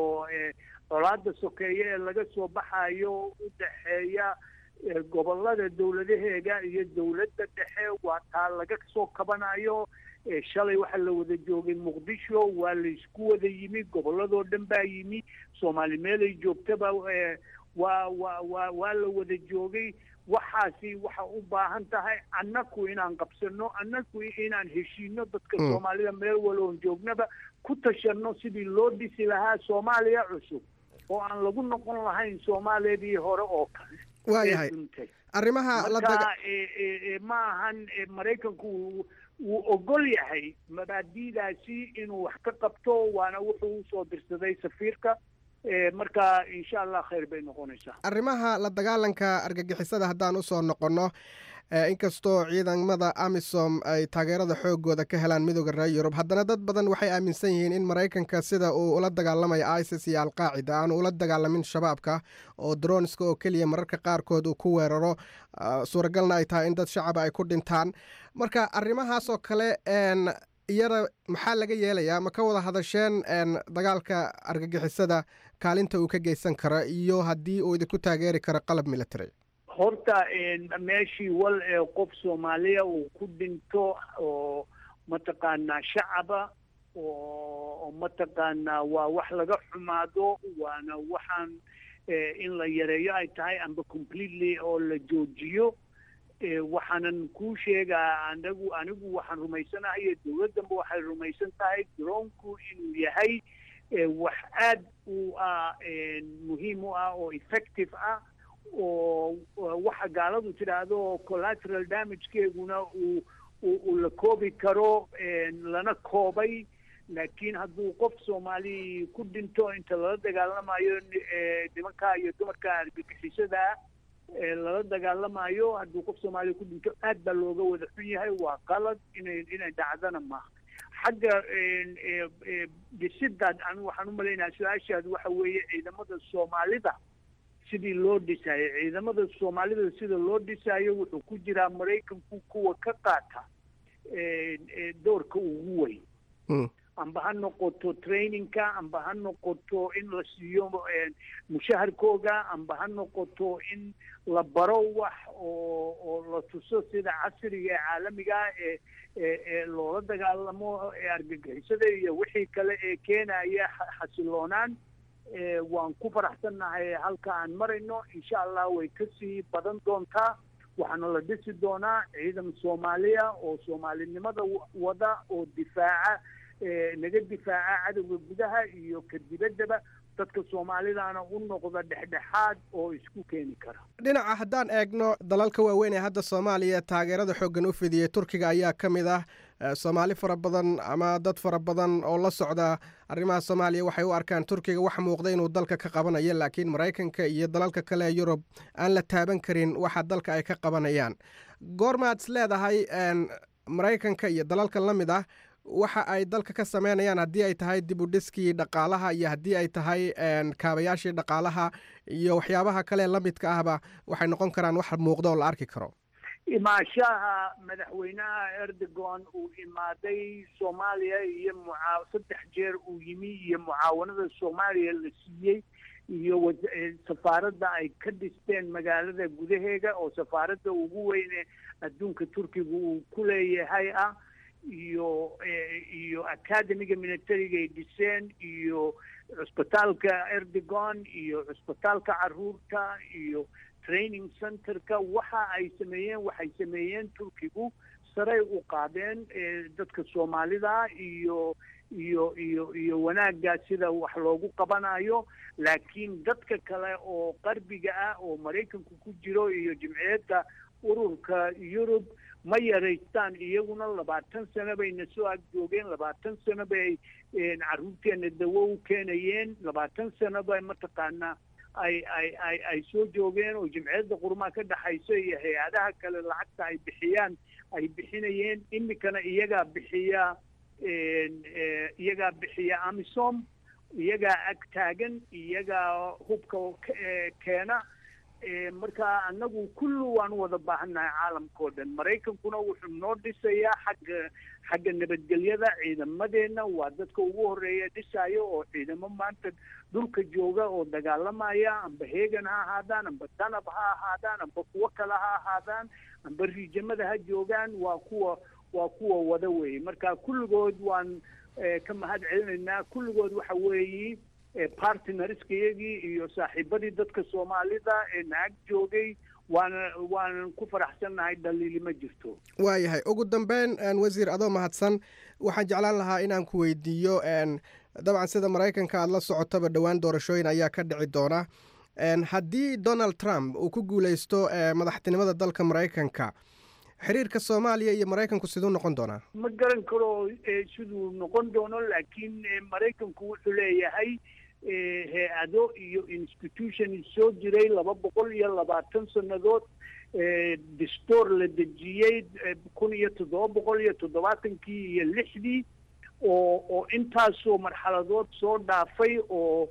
S4: colaada sokeeye ee laga soo baxayo u dhexeeya gobolada dowladaheega iyo dowladda dhexe waa taa laga soo kabanayo shalay waxaa la wada joogay muqdisho waa laysku wada yimi gobolladoo dhan baa yimi soomaali meelay joogtaba waa waa waa waa la wada joogay waxaasi waxa u baahan tahay annaku inaan qabsano annaku inaan heshiino dadka soomaalida meel waloon joognaba ku tashanno sidii loo dhisi lahaa soomaaliya cusub oo aan lagu noqon lahayn soomaaliyadii hore oo kale
S7: waayahay arrimaha
S4: marka ma ahan maraykanku wuu ogol yahay mabaadi'daasi inuu wax ka qabto waana wuxuu usoo dirsaday safiirka marka insha allah khayr bay noqonaysaa
S7: arrimaha la dagaalanka argagixisada haddaan usoo noqonno inkastoo ciidamada amisom ay taageerada xoogooda ka helaan midooda reer yurub haddana dad badan waxay aaminsan yihiin in maraykanka sida uu ula dagaalamayo isis iyo alqaacida aanu ula dagaalamin shabaabka oo dronska oo keliya mararka qaarkood uu ku weeraro suuragalna ay tahay in dad shacaba ay ku dhintaan marka arrimahaasoo kale iyada maxaa laga yeelayaa ma ka wada hadasheen dagaalka argagixisada kaalinta uu ka geysan karo iyo haddii uu idinku taageeri karo qalab military
S4: horta meeshii wal ee qof soomaaliya uu ku dhinto oo mataqaanaa shacaba oo mataqaanaa waa wax laga xumaado waana waxaan in la yareeyo ay tahay amba completely oo la joojiyo waxaanan kuu sheegaa anagu anigu waxaan rumaysanahay dowladdanba waxay rumaysan tahay droonku inuu yahay wax aad u ah muhiim u ah oo effective ah oo waxa gaaladu tidhaahdo collateral damagekeeguna uu uu la koobi karo lana koobay laakiin hadduu qof soomaali ku dhinto inta lala dagaalamayo nimanka iyo dumarka argagixisada lala dagaalamayo hadduu qof soomaaliya ku dhinto aad baa looga wada xun yahay waa qalad inay inay dhacdana maaha xagga dhisidaad anigu waxaan u malaynaha su-aashaad waxa weeye ciidamada soomaalida sidii loo dhisayo ciidamada soomaalida sida loo dhisayo wuxuu ku jiraa maraykanku kuwa ka qaata doorka ugu weyn amba ha noqoto trainingka amba ha noqoto in la siiyo mushaharkooga amba ha noqoto in la baro wax oo oo la tuso sida casriga ee caalamiga ee ee loola dagaalamo argagixisada iyo wixii kale ee keenaya xasiloonaan waan ku faraxsannahay halka aan marayno insha allah way kasii badan doontaa waxaana la dhisi doonaa ciidan soomaaliya oo soomaalinimada wada oo difaaca naga difaaca cadowga gudaha iyo ka dibaddaba dadka soomaalidaana u noqda dhexdhexaad oo isku keeni kara
S7: dhinaca haddaan eegno dalalka waaweyn ee hadda soomaaliya taageerada xooggan u fidiyey turkiga ayaa ka mid ah soomaali fara badan ama dad fara badan oo la socda arrimaha soomaaliya waxay u arkaan turkiga wax muuqda inuu dalka ka qabanayo laakiin maraykanka iyo dalalka kale ee yurub aan la taaban karin waxa dalka ay ka qabanayaan goormaad is leedahay maraykanka iyo dalalka la mid ah waxa ay dalka ka sameynayaan haddii ay tahay dib u dhiskii dhaqaalaha iyo haddii ay tahay kaabayaashii dhaqaalaha iyo waxyaabaha kale la midka ahba waxay noqon karaan wax muuqda oo la arki karo
S4: imaashaha madaxweynaha erdogan uu imaaday soomaaliya iyo mucaa saddex jeer uu yimi iyo mucaawanada soomaaliya la siiyey iyo safaaradda ay ka dhisteen magaalada gudaheega oo safaaradda ugu weyne adduunka turkiga uu ku leeyahay ah iyo iyo academiga militariga ay dhiseen iyo cusbitaalka erdogan iyo cusbitaalka caruurta iyo training centerka waxa ay sameeyeen waxay sameeyeen turkigu saray u qaadeen dadka soomaalida iyo iyo iyo iyo wanaagga sida wax loogu qabanayo laakiin dadka kale oo qarbiga ah oo maraykanku ku jiro iyo jimciyadda ururka yurub ma yaraystaan iyaguna labaatan sano bayna soo ag joogeen labaatan sano bay carruurteena dawo u keenayeen labaatan sano bay mataqaanaa ay ay ay ay soo joogeen oo jimciyadda qurumaha ka dhexayso iyo hay-adaha kale lacagta ay bixiyaan ay bixinayeen iminkana iyagaa bixiya iyagaa bixiya amisom iyagaa ag taagan iyagaa hubka keena marka annagu kullu waan wada baahannahay caalamkao dhan maraykankuna wuxuu noo dhisayaa xagga xagga nabadgelyada ciidamadeenna waa dadka ugu horeeya dhisaayo oo ciidamo maanta dhulka jooga oo dagaalamaya amba heegan ha ahaadaan amba danab ha ahaadaan amba kuwo kale ha ahaadaan amba riijamada ha joogaan waa kuwa waa kuwa wada weeye marka kulligood waan ka mahad celinaynaa kulligood waxa weeyi partnerskayagii iyo saaxiibadii dadka soomaalida ee naag joogay waana waanan ku faraxsannahay dhaliili ma jirto
S7: waayahay ugu dambeyn wasiir adoo mahadsan waxaan jeclaan lahaa inaan ku weydiiyo dabcan sida maraykanka aada la socotaba dhowaan doorashooyin ayaa ka dhici doona haddii donald trump uu ku guuleysto madaxtinimada dalka maraykanka xiriirka soomaaliya iyo maraykanku siduu noqon doonaa
S4: ma garan karo siduu noqon doono laakiin maraykanku wuxuu leeyahay hay-ado iyo institution soo jiray laba boqol iyo labaatan sannadood dastoor la dejiyey kun iyo toddoba boqol iyo toddobaatankii iyo lixdii oo oo intaasoo marxaladood soo dhaafay oo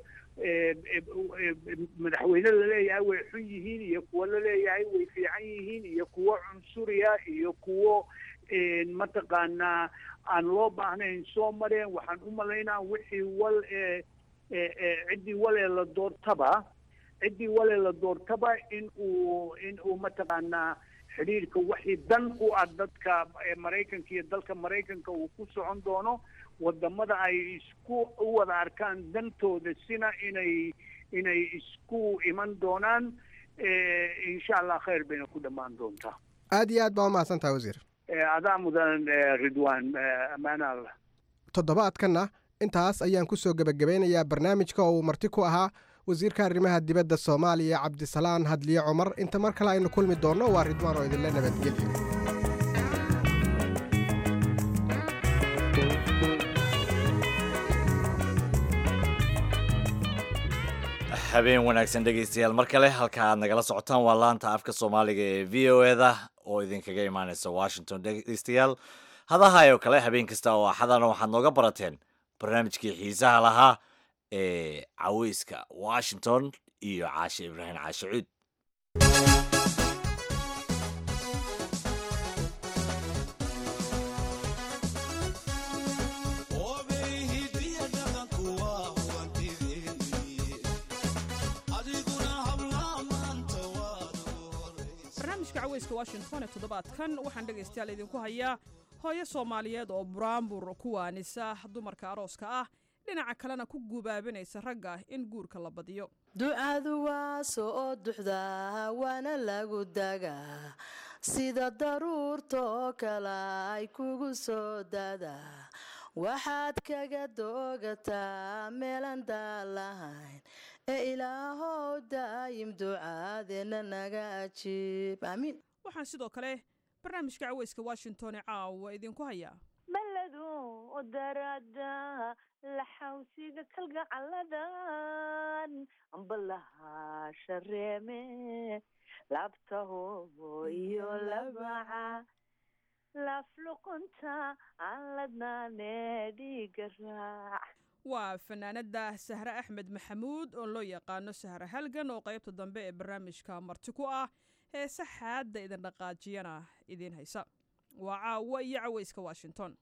S4: madaxweyne laleeyahay way xun yihiin iyo kuwo laleeyahay way fiican yihiin iyo kuwo cunsuriya iyo kuwo mataqaanaa aan loo baahnayn soo mareen waxaan u malaynaa wixii wal ee ciddii walee la doortaba ciddii walee la doortaba in uu in uu mataqaanaa xidhiirka wixii dan u ah dadka maraykanka iyo dalka maraykanka uu ku socon doono wadamada ay isku u wada arkaan dantooda sina inay inay isku iman doonaan insha allah khayr bayna ku dhammaan doontaa
S7: aada iyo aad baa umahadsan tahay wasiir
S4: adaa mudan ridwan ammaan allah
S7: toddobaadkanna intaas ayaan kusoo gebagabeynayaa barnaamijka oo uu marti ku ahaa wasiirka arrimaha dibadda soomaaliya cabdisalaan hadliye cumar inta mar kale aynu kulmi doonno waa ridwaan oo idinla nabadgelyo
S1: habeen wanaagsan dhegaystayaal mar kale halka aad nagala socotaan waa laanta afka soomaaliga ee v o eda oo idinkaga imaaneysa washington dhegaystayaal hadahaayoo kale habeen kasta oo axadana waxaad nooga barateen barnaamijkii xiisaha lahaa ee caweyska washington iyo caashe ibraahim caashe cuud
S8: barnaamijka caweyska washington ee toddobaadkan waxaan dhegaystayaal idinku hayaa hooyo soomaaliyeed oo buraanbur ku waanisa dumarka arooska ah dhinaca kalena ku gubaabinaysa ragga in guurka la badiyo
S9: ducadu waa soo duxdaa waana lagu dagaa sida daruurtoo kale ay kugu soo daadaa waxaad kaga doogataa meelan daalahayn ee ilaahow daayim ducaadeenna naga ajiib aamiin
S8: waxaan sidoo kale barnaamijka caweyska washington ee caawa idinku hayaa
S10: baladu darada laxawsiga kalgacalladan ambalaha shareeme labtaho iyo labaca lafluqunta aan ladnaane dhiiga raac
S8: waa fanaanada sahre axmed maxamuud oo loo yaqaano sahre halgan oo qaybta dambe ee barnaamijka marti ku ah heese xaadda idin dhaqaajiyana idiin haysa waa caawa iyo caweyska washington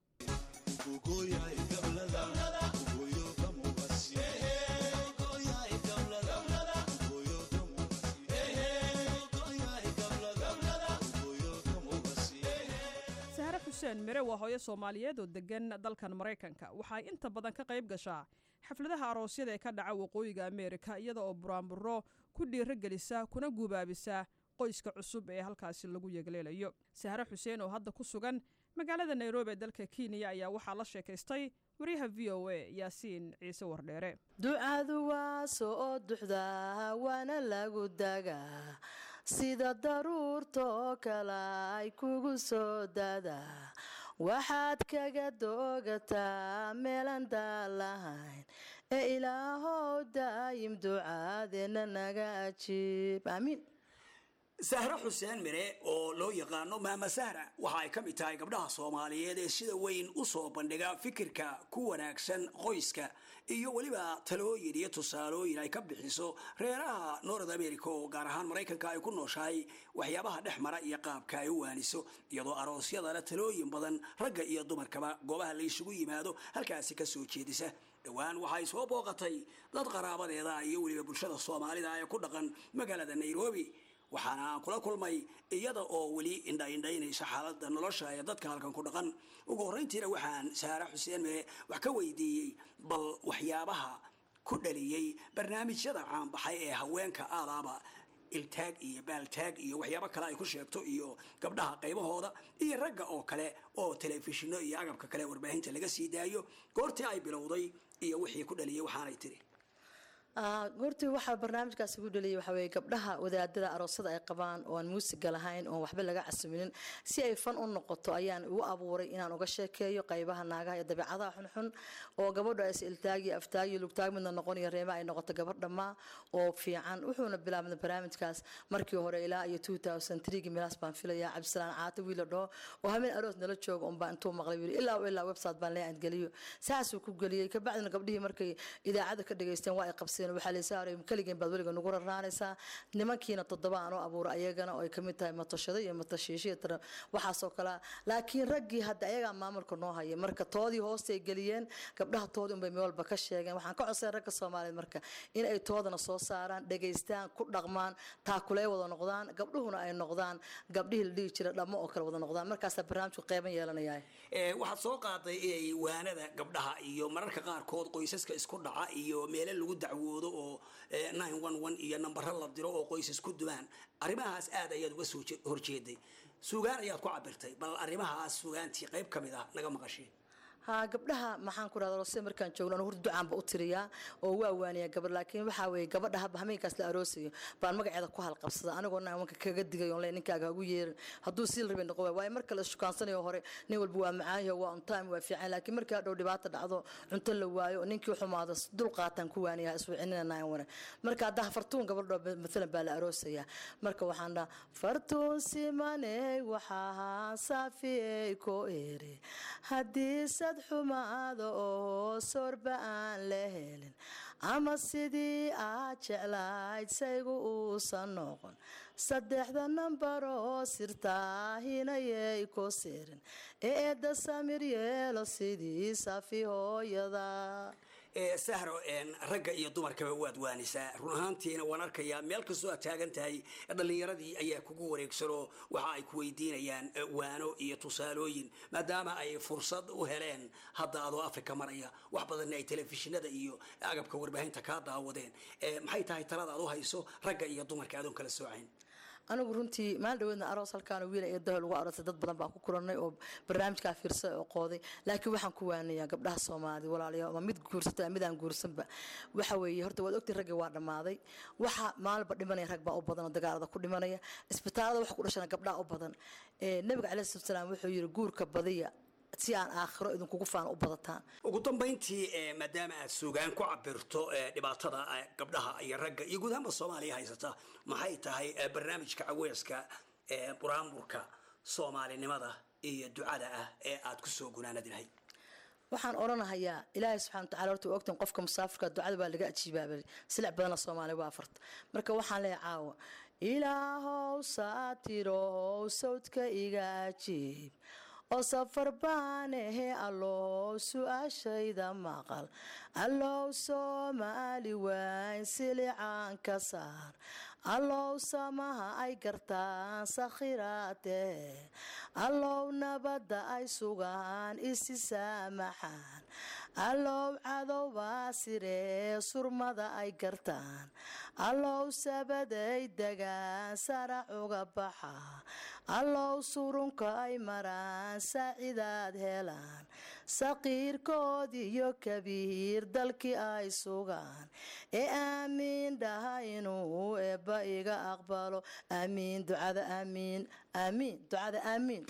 S8: sahre xuseen mire waa hooyo soomaaliyeed oo degan dalkan maraykanka waxay inta badan ka qayb gashaa xafladaha aroosyada ee ka dhaca waqooyiga ameerika iyada oo buraanburo ku dhiiro gelisa kuna gubaabisa qoyska cusub ee halkaasi lagu yegleelayo sahre xuseen oo hadda ku sugan magaalada nairobi ee dalka kenya ayaa waxaa la sheekaystay waryaha v o a yaasiin ciise wardheere
S9: ducadu waa soo duxdaa waana lagu dagaa sida daruurtoo kale ay kugu soo daadaa waxaad kaga doogataa meelan daalahayn ee ilaahow daayim ducaadeenna naga ajiib aamiin
S11: sahre xuseen mire oo loo yaqaano maama sahra waxa ay ka mid tahay gabdhaha soomaaliyeed ee sida weyn u soo bandhiga fikirka ku wanaagsan qoyska iyo weliba talooyin iyo tusaalooyin ay ka bixiso reeraha north america oo gaar ahaan maraykanka ay ku nooshahay waxyaabaha dhex mara iyo qaabka ay u waaniso iyadoo aroosyadana talooyin badan ragga iyo dumarkaba goobaha la isugu yimaado halkaasi ka soo jeedisa dhowaan waxay soo booqatay dad qaraabadeeda iyo weliba bulshada soomaalida ee ku dhaqan magaalada nairobi waxaana aan kula kulmay iyada oo weli indhaindhaynaysa xaaladda nolosha ee dadka halkan ku dhaqan ugu horrayntiina waxaan saare xuseen mee wax ka weydiiyey bal waxyaabaha ku dhaliyey barnaamijyada caanbaxay ee haweenka aadaaba iltaag iyo baaltaag iyo waxyaabo kale ay ku sheegto iyo gabdhaha qaybahooda iyo ragga oo kale oo telefishinno iyo agabka kale warbaahinta laga sii daayo goortii ay bilowday iyo wixii ku dhaliyey waxaanay tiri
S9: goortii waxaa barnaamijkaas ugu dhaliyay waxaa weeye gabdhaha wadaadada aroosada ay qabaan oo aan muusiga lahayn oon waxba laga casiminin si ay fan u noqoto ayaan ugu abuuray inaan uga sheekeeyo qaybaha naagaha iyo dabeecadaha xunxun oo gabadha is iltaagi aftaagi lugtaag midna noqonayo reema ay noqoto gabadh dhammaa oo fiican wuxuuna bilaabnay barnaamijkaas markii hore ilaa iyo gi milaas baan filayaa cabdisalaan caata wiila dhaho oo habeen aroos nala jooga unbaa intuu maqlay wiili ilaa ilaa website baan lee geliyo saasuu ku geliyey kabacdina gabdhihii markay idaacada ka dhageysteen waa ay qabseen waxaa laysaaray keligeen baad weliga nugu rarnaanaysaa nimankiina toddoba aan u abuura ayagana oo ay kamid tahay matashado iyo matashiishiya tara waxaasoo kale laakiin raggii hadda ayagaa maamulka noo haya marka toodii hoostay geliyeen gabdhaha toodii unbay meel walba ka sheegeen waxaan ka codsayn ragga soomaaliyeed marka in ay toodana soo saaraan dhegaystaan ku dhaqmaan taakulee wada noqdaan gabdhuhuna ay noqdaan gabdhihii la dhihi jira dhammo oo kale wada noqdaan markaasaa barnaamijku qeyban yeelanaya
S11: waxaad soo qaaday inay waanada gabdhaha iyo mararka qaarkood qoysaska isku dhaca iyo meelo lagu dacwoodo oo iyo nambaro la diro oo qoysas ku dumaan arrimahaas aad ayaad uga soo horjeeday sugaan ayaad ku cabirtay bal arrimahaas sugaantii qayb ka mid ah naga maqasheen
S9: ha gabdhaha maxaan ku rahda rose markaan joogno anu hurda ducaanba u tiriyaa oo waa waaniyaa gabadh laakiin waxaa weeye gabadha haba hameenkaas la aroosayo baan magaceeda ku halqabsada anigoo nawanka kaga digay oon le ninkaaga hagu yeerin hadduu siil rabay noqo waay waayo marka la shukaансanayo hore nin walba waa macaayo waa on time waa fiican laakiin markii hadhow dhibaata dhacdo cunto la waayo ninkii xumaado dul qaataan ku waaniyaa iswicinina wane marka haddaa fartuun gabadho maalan baa la aroosayaa marka waxaan dhaha fartuun simaney waxaa saafiyey ko ere haddii sad xumaada oo sorba aan la helin ama sidii aad jeclayd saygu uusan noqon saddexda nambaroo sirtaahinayay ku sirin ee eedda samir yeelo sidii safi hooyada
S11: ee sahro een, ragga iyo dumarkaba waad waanisaa run ahaantiina waan arkayaa meel kastoo aad taagan tahay dhallinyaradii ayaa kugu wareegsanoo waxa ay ku weydiinayaan eh, waano iyo tusaalooyin maadaama ay fursad u heleen hadda adoo afrika maraya wax badanna ay telefishinada iyo agabka warbaahinta kaa daawadeen Eh, maxay tahay talada aad u hayso ragga iyo dumarka adoon kala soocayn
S9: anigu runtii maalin dhaweedna aroos halkaan wiil iyo dahol ugu aroosay dad badan baan ku kulannay oo barnaamijkaa fiirsa oo qooday laakiin waxaan ku waanayaa gabdhaha soomaali walaalayaal ama mid guursata ama mid aan guursanba waxa weeye horta waad ogtii raggii waa dhammaaday waxa maalinba dhimanaya rag baa u badan oo dagaalada ku dhimanaya isbitaalada waxa ku dhashana gabdhaha u badan Eh, nabiga caleyhi salatu wasalaam wuxuu yidhi guurka badiya si aan aakhiro idinkugu faan u badataan
S11: ugu dambayntii eh, maadaama aad sugaan ku cabirto eh, dhibaatada eh, gabdhaha iyo ragga iyo guud ahaanba soomaaliya haysata maxay tahay eh, barnaamijka caweeska ee buraamurka soomaalinimada iyo ducada ah ee aad ku soo gunaanadi lahayd
S9: waxaan odhanahayaa ilaahay subxana wataala horta waa ogtan qofka musaafirka ducada baa laga ajiibaabay silic badana soomaaliya waa afarta marka waxaan leeyahay caawa ilaahow saatirow sawdka iga ajiib oo safar baan ahe allow su-aashayda maqal allow soomaali wayn silicaan ka saar allow samaha ay gartaan sakhiraatee allow nabadda ay sugaan isi saamaxaan allow cadowbaa siree surmada ay gartaan allow sabaday degaan sarac uga baxa allow surunka ay maraan saacidaad helaan saqiirkood iyo kabiir dalkii ay sugaan ee aamiin dhaha inuu eebba iga aqbalo aamiin ducada aamiin aamiin ducada aamiin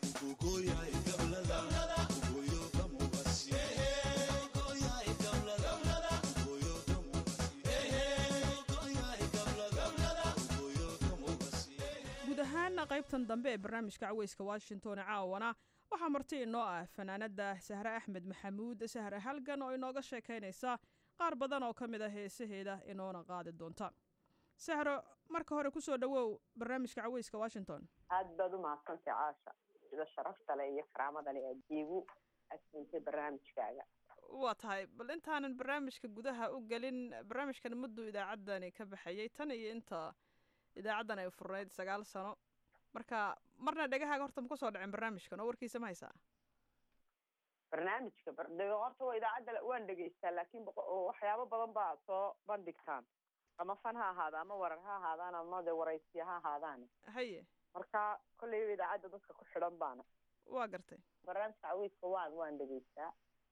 S8: guud ahaan qaybtan dambe ee barnaamijka caweyska washington caawana waxaa marti inoo ah fanaanada sahre axmed maxamuud sahre halgan oo inooga sheekaynaysa qaar badan oo ka mid a heesaheeda inoona qaadi doonta sahro marka hore kusoo dhawow barnaamijka caweyska washington
S10: aad baad u mahadsantay caasha sida sharafta leh iyo karaamada leh aad iigu asintay barnaamijkaaga
S8: waa tahay bal intaanan barnaamijka gudaha u gelin barnaamijkan mudduu idaacaddani ka baxayay tan iyo inta idaacaddan ay furnayd sagaal sano marka marna dhegahaaga horta ma kusoo dhacin barnaamijkan oo warkiisa ma haysaa
S10: barnaamijka bar- de- horta waa idaacadda waan dhegeystaa laakiin boqo- oo waxyaabo badan baa soo bandhigtaan ama fan ha ahaada ama warar ha ahaadaan ama de waraysiya ha ahaadaan
S8: haye
S10: marka kolleyba idaacadda dadka ku xidhan baana
S8: waa gartay
S10: barnaamijka cawiiska waan waan dhegeystaa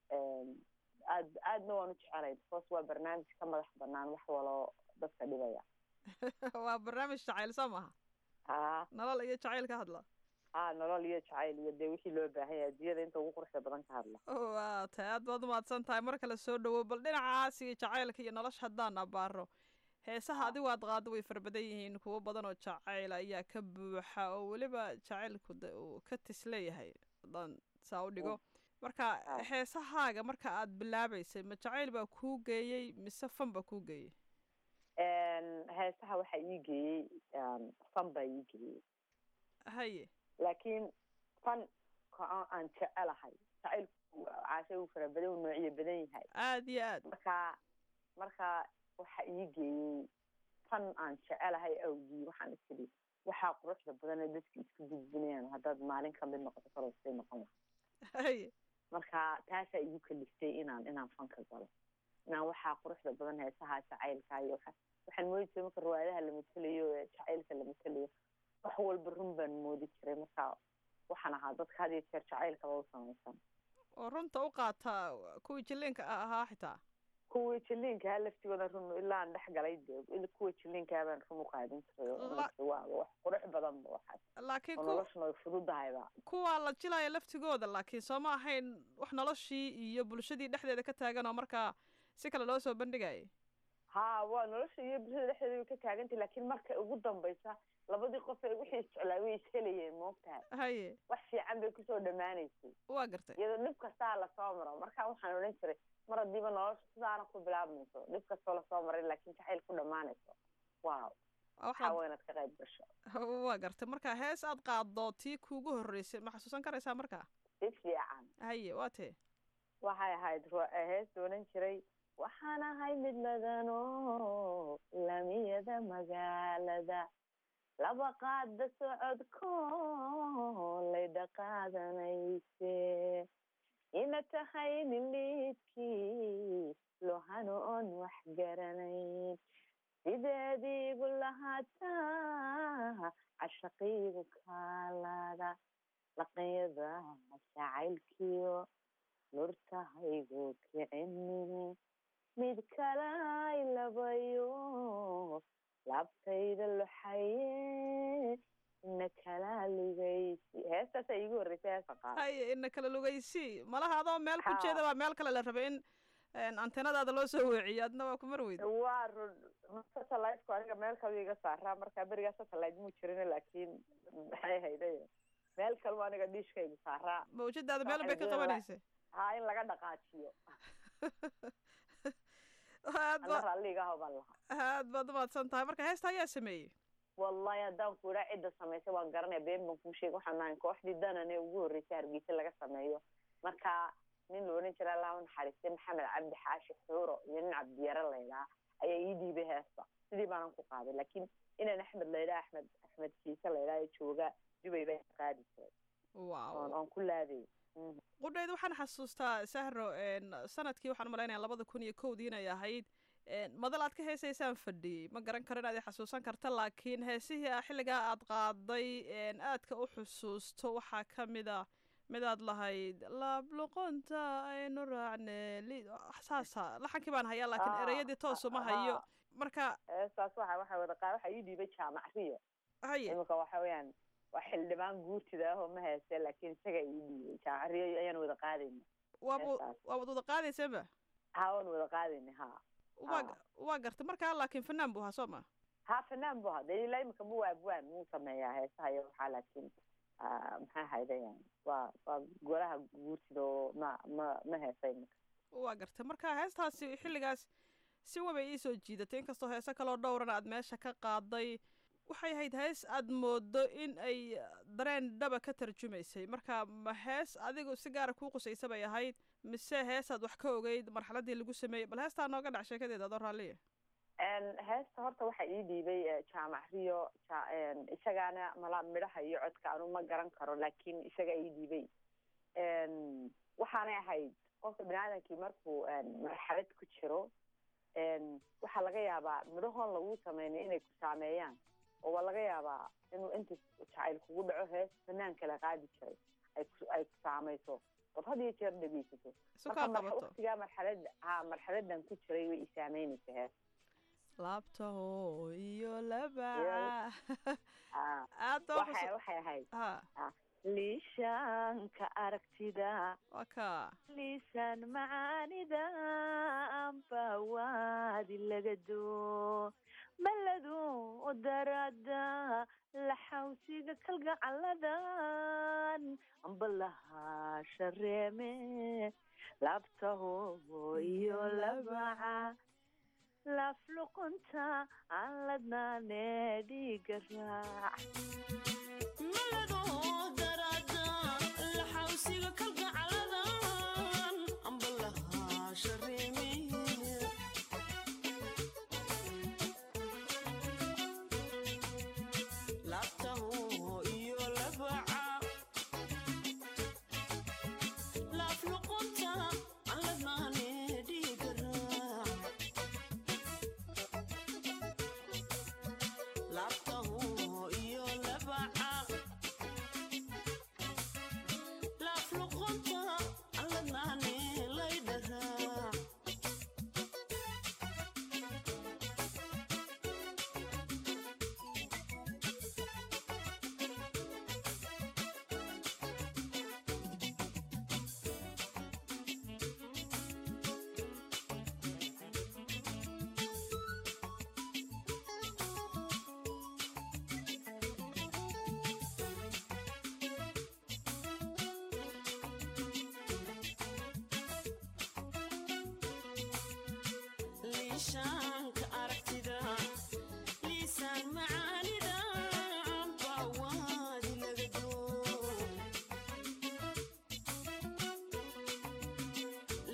S10: aad aadna waan u jecelay because waa barnaamij ka madax banaan wax waloo dadka dhibaya
S8: waa barnaamij jacayl soo maaha
S10: ha
S8: nolol iyo jacayl ka hadla
S10: ha nolol iyo jacayl iyo dee wixii loo baahan yahay adduunyada inta ugu quruxda badan ka hadla
S8: waa tahay aad baad umahadsan tahay mar kale soo dhawow bal dhinacaas iyo jacaylka iyo nolosha haddaan abaaro heesaha adigu aad qaado way fara badan yihiin kuwo badan oo jacayl ayaa ka buuxa oo weliba jacaylku de uu ka tis leeyahay haddaan saa u dhigo marka heesahaaga marka aad bilaabaysay ma jacayl baa kuu geeyey mise fan baa kuu geeyey
S10: heesaha waxaa ii geeyey fan baa ii geeyey
S8: haye
S10: laakiin fan ka aan jecelahay jacaylku caashay uu fara badan uu noociyo badan yahay
S8: aad iyo aad
S10: marka marka waxa ii geeyey fan aan jecelahay awgii waxaan isiri waxaa quruxda badan ee dadka isku gudbinayaan haddaad maalin kamid noqoto korosay noqon lahay
S8: haye
S10: marka taasaa igu kaliftay inaan inaan fanka galo inaan waxaa quruxda badan heesaha jacaylka iyo waxa waxaan moodi jiray marka riwaayadaha la matelayo ee jacaylka la matelayo wax walba run baan moodi jiray marka waxaan ahaa dadka had iyo jeer jacaylkaba u samaysan
S8: oo runta u qaata kuwii jilliinka ahaa xitaa
S10: kuwii jilliinkaha laftigooda run ilaa aan dhex galay dee kuwa jilliinkaha baan run u qaadin jiray oo waa wax qurux badan ba waxaas
S8: laakiin
S10: oo
S8: ku
S10: noloshuna way fududahayba
S8: kuwa la jilaya laftigooda laakiin soo ma ahayn wax noloshii iyo bulshadii dhexdeeda ka taagan oo markaa si kale loo soo bandhigayay
S10: ha waa nolosha iyo bulshada dhexdeeda way ka taagantay laakiin marka ugu dambaysa labadii qof ee wixii isjeclaa way ishelayeen moogtahay
S8: haye
S10: wax fiican bay kusoo dhammaanaysay
S8: waa gartay
S10: iyadoo dhib kastaa lasoo maro marka waxaan odhan jiray mar haddiiba nolosha sidaana ku bilaabmayso dhib kastoo lasoo maray laakiin jacayl ku dhammaanayso waaw waxaa waa inaad ka qayb gasho
S8: waa gartay marka hees aad qaaddo tii kuugu horreysay ma xasuusan karaysaa markaa
S10: si fiican
S8: haye waa tee
S10: waxay ahayd ru- hees doonan jiray waxaan ahay mid ladano lamiyada magaalada laba qaada socodko laydha qaadanayse ina tahay nin liidkii lohano oon wax garanayn sideediigu lahaataa cashaqiigu kaalada laqanyada jacaylkiyo nurtahaygu kicinin mid kalay labayo laabtayda loxaye ina kala lugaysi heestaasa iigu horreysay heesta qaada
S8: haye ina kala lugaysi malaha adoo meel ku
S10: Ha.
S8: jeeda baa meel kale la rabay in een, anteenadaada loo soo weeciyo adna waa ku mar weyda
S10: waa run satellite-ku aniga meel kale iga saaraa marka berigaa satellite muu jirin laakiin maxay hayday meel kale waa aniga dhiishkaygu saaraa
S8: mawjadaada meel bay ka
S10: Waxay
S8: qabanaysa
S10: haa in laga dhaqaajiyo
S8: aad
S10: ana
S8: ba
S10: raalliga aho baan lahaa
S8: aad baad umahadsan tahay marka heesta ayaa sameeyey
S10: wallahi haddaan ku idhaa cidda samaysay waan garanaya been baan kuu sheegay waxaan nahay kooxdii danane ugu horreysay hargeysa laga sameeyo marka nin la odhan jira allah u naxariistay maxamed cabdi xaashi xuuro iyo nin cabdiyare laydhaa ayaa ii dhiibay heesta sidii baanan ku qaaday laakiin inaan axmed laydhaa axmed axmed kiise laydhaa ee jooga dubay baa qaadi jiray
S8: wow
S10: oon oon ku laaday Mhm.
S8: qudhayd waxaan xasuustaa sahro een, sanadkii waxaan umalaynaya labada kun iyo kowdii inay ahayd een, madal aad ka heesaysaan fadhiyey ma garan karo inaad i xasuusan karta laakiin heesihii a xilligaa aad qaaday een, aadka u xusuusto waxaa ka mid a midaad lahayd laabluqonta aynu raacne li- saasa laxankii baan hayaa laakiin
S10: Ah,
S8: ereyadii toos uma hayo
S10: ah.
S8: marka
S10: heestaas waxa waxa wada qaa waxaa ii dhiibay jaamac riyo
S8: haye
S10: iminka waxa weeyaan waa xildhibaan guurtida ah oo ma hayste laakiin isaga ii dhiibay jaamac riyo ayaan wada qaadayna
S8: waaba
S10: heestaas.
S8: waabad wada qaadaysanba
S10: haa waan wada qaadayna haa
S8: waa
S10: Ah.
S8: waa garta markaa laakiin fanaan buu ahaa soo ma
S10: haa fanaan bu hada ilaa imika mu waabwaan muu sameeyaa heesaha iyo waxaa laakiin ah, maxaa haydayaan waa waa golaha guurtida oo ma ma ma heesa imika
S8: waa gartay marka heestaasi xilligaas si wabay ii soo jiidatay inkastoo heese kaloo dhowran aad meesha ka qaaday waxay ahayd hees aad moodo in ay dareen dhaba ka tarjumaysay marka ma hees adigu si gaara kuu qusaysa bay ahayd mise heesaad wax ka ogeyd marxaladii lagu sameeyey bal heestaa nooga dhac sheekadeeda adoo raalliya
S10: En, heesta horta waxaa ii dhiibay eh, jaamac riyo ja- en, isagaana mala midhaha iyo codka anu ma garan karo laakiin isaga ii dhiibay En, waxaanay ahayd qofka biniaadamkii markuu en, marxalad ku jiro en, waxaa laga yaabaa midhahoon lagu sameynay inay ku saameeyaan oo waa laga yaabaa inuu inta jacayl kugu dhaco hees fanaan kala qaadi jiray ay ku ay ku saamayso ood had iyo jeer dhegeysato
S8: isu
S10: marka
S8: kaa
S10: mar-
S8: qabato
S10: waqtigaa marxalada ha marxaladan ku jiray way i saameynaysa hees
S8: laabtaho iyo labaca
S10: Ah.
S8: aad baa
S10: waxay
S8: xusu-
S10: waxay ahayd
S8: ha
S10: liishaanka aragtida
S8: waa kaa
S10: liisaan macaanida amba waadi laga doo maladu darada laxawsiga kalgacaladan amba lahaa shareeme laabtaho iyo labaca lafluqunta aan ladnaane dhiiga raac
S12: liishaanka aragtida liisaan macaanida bawaadi laga doo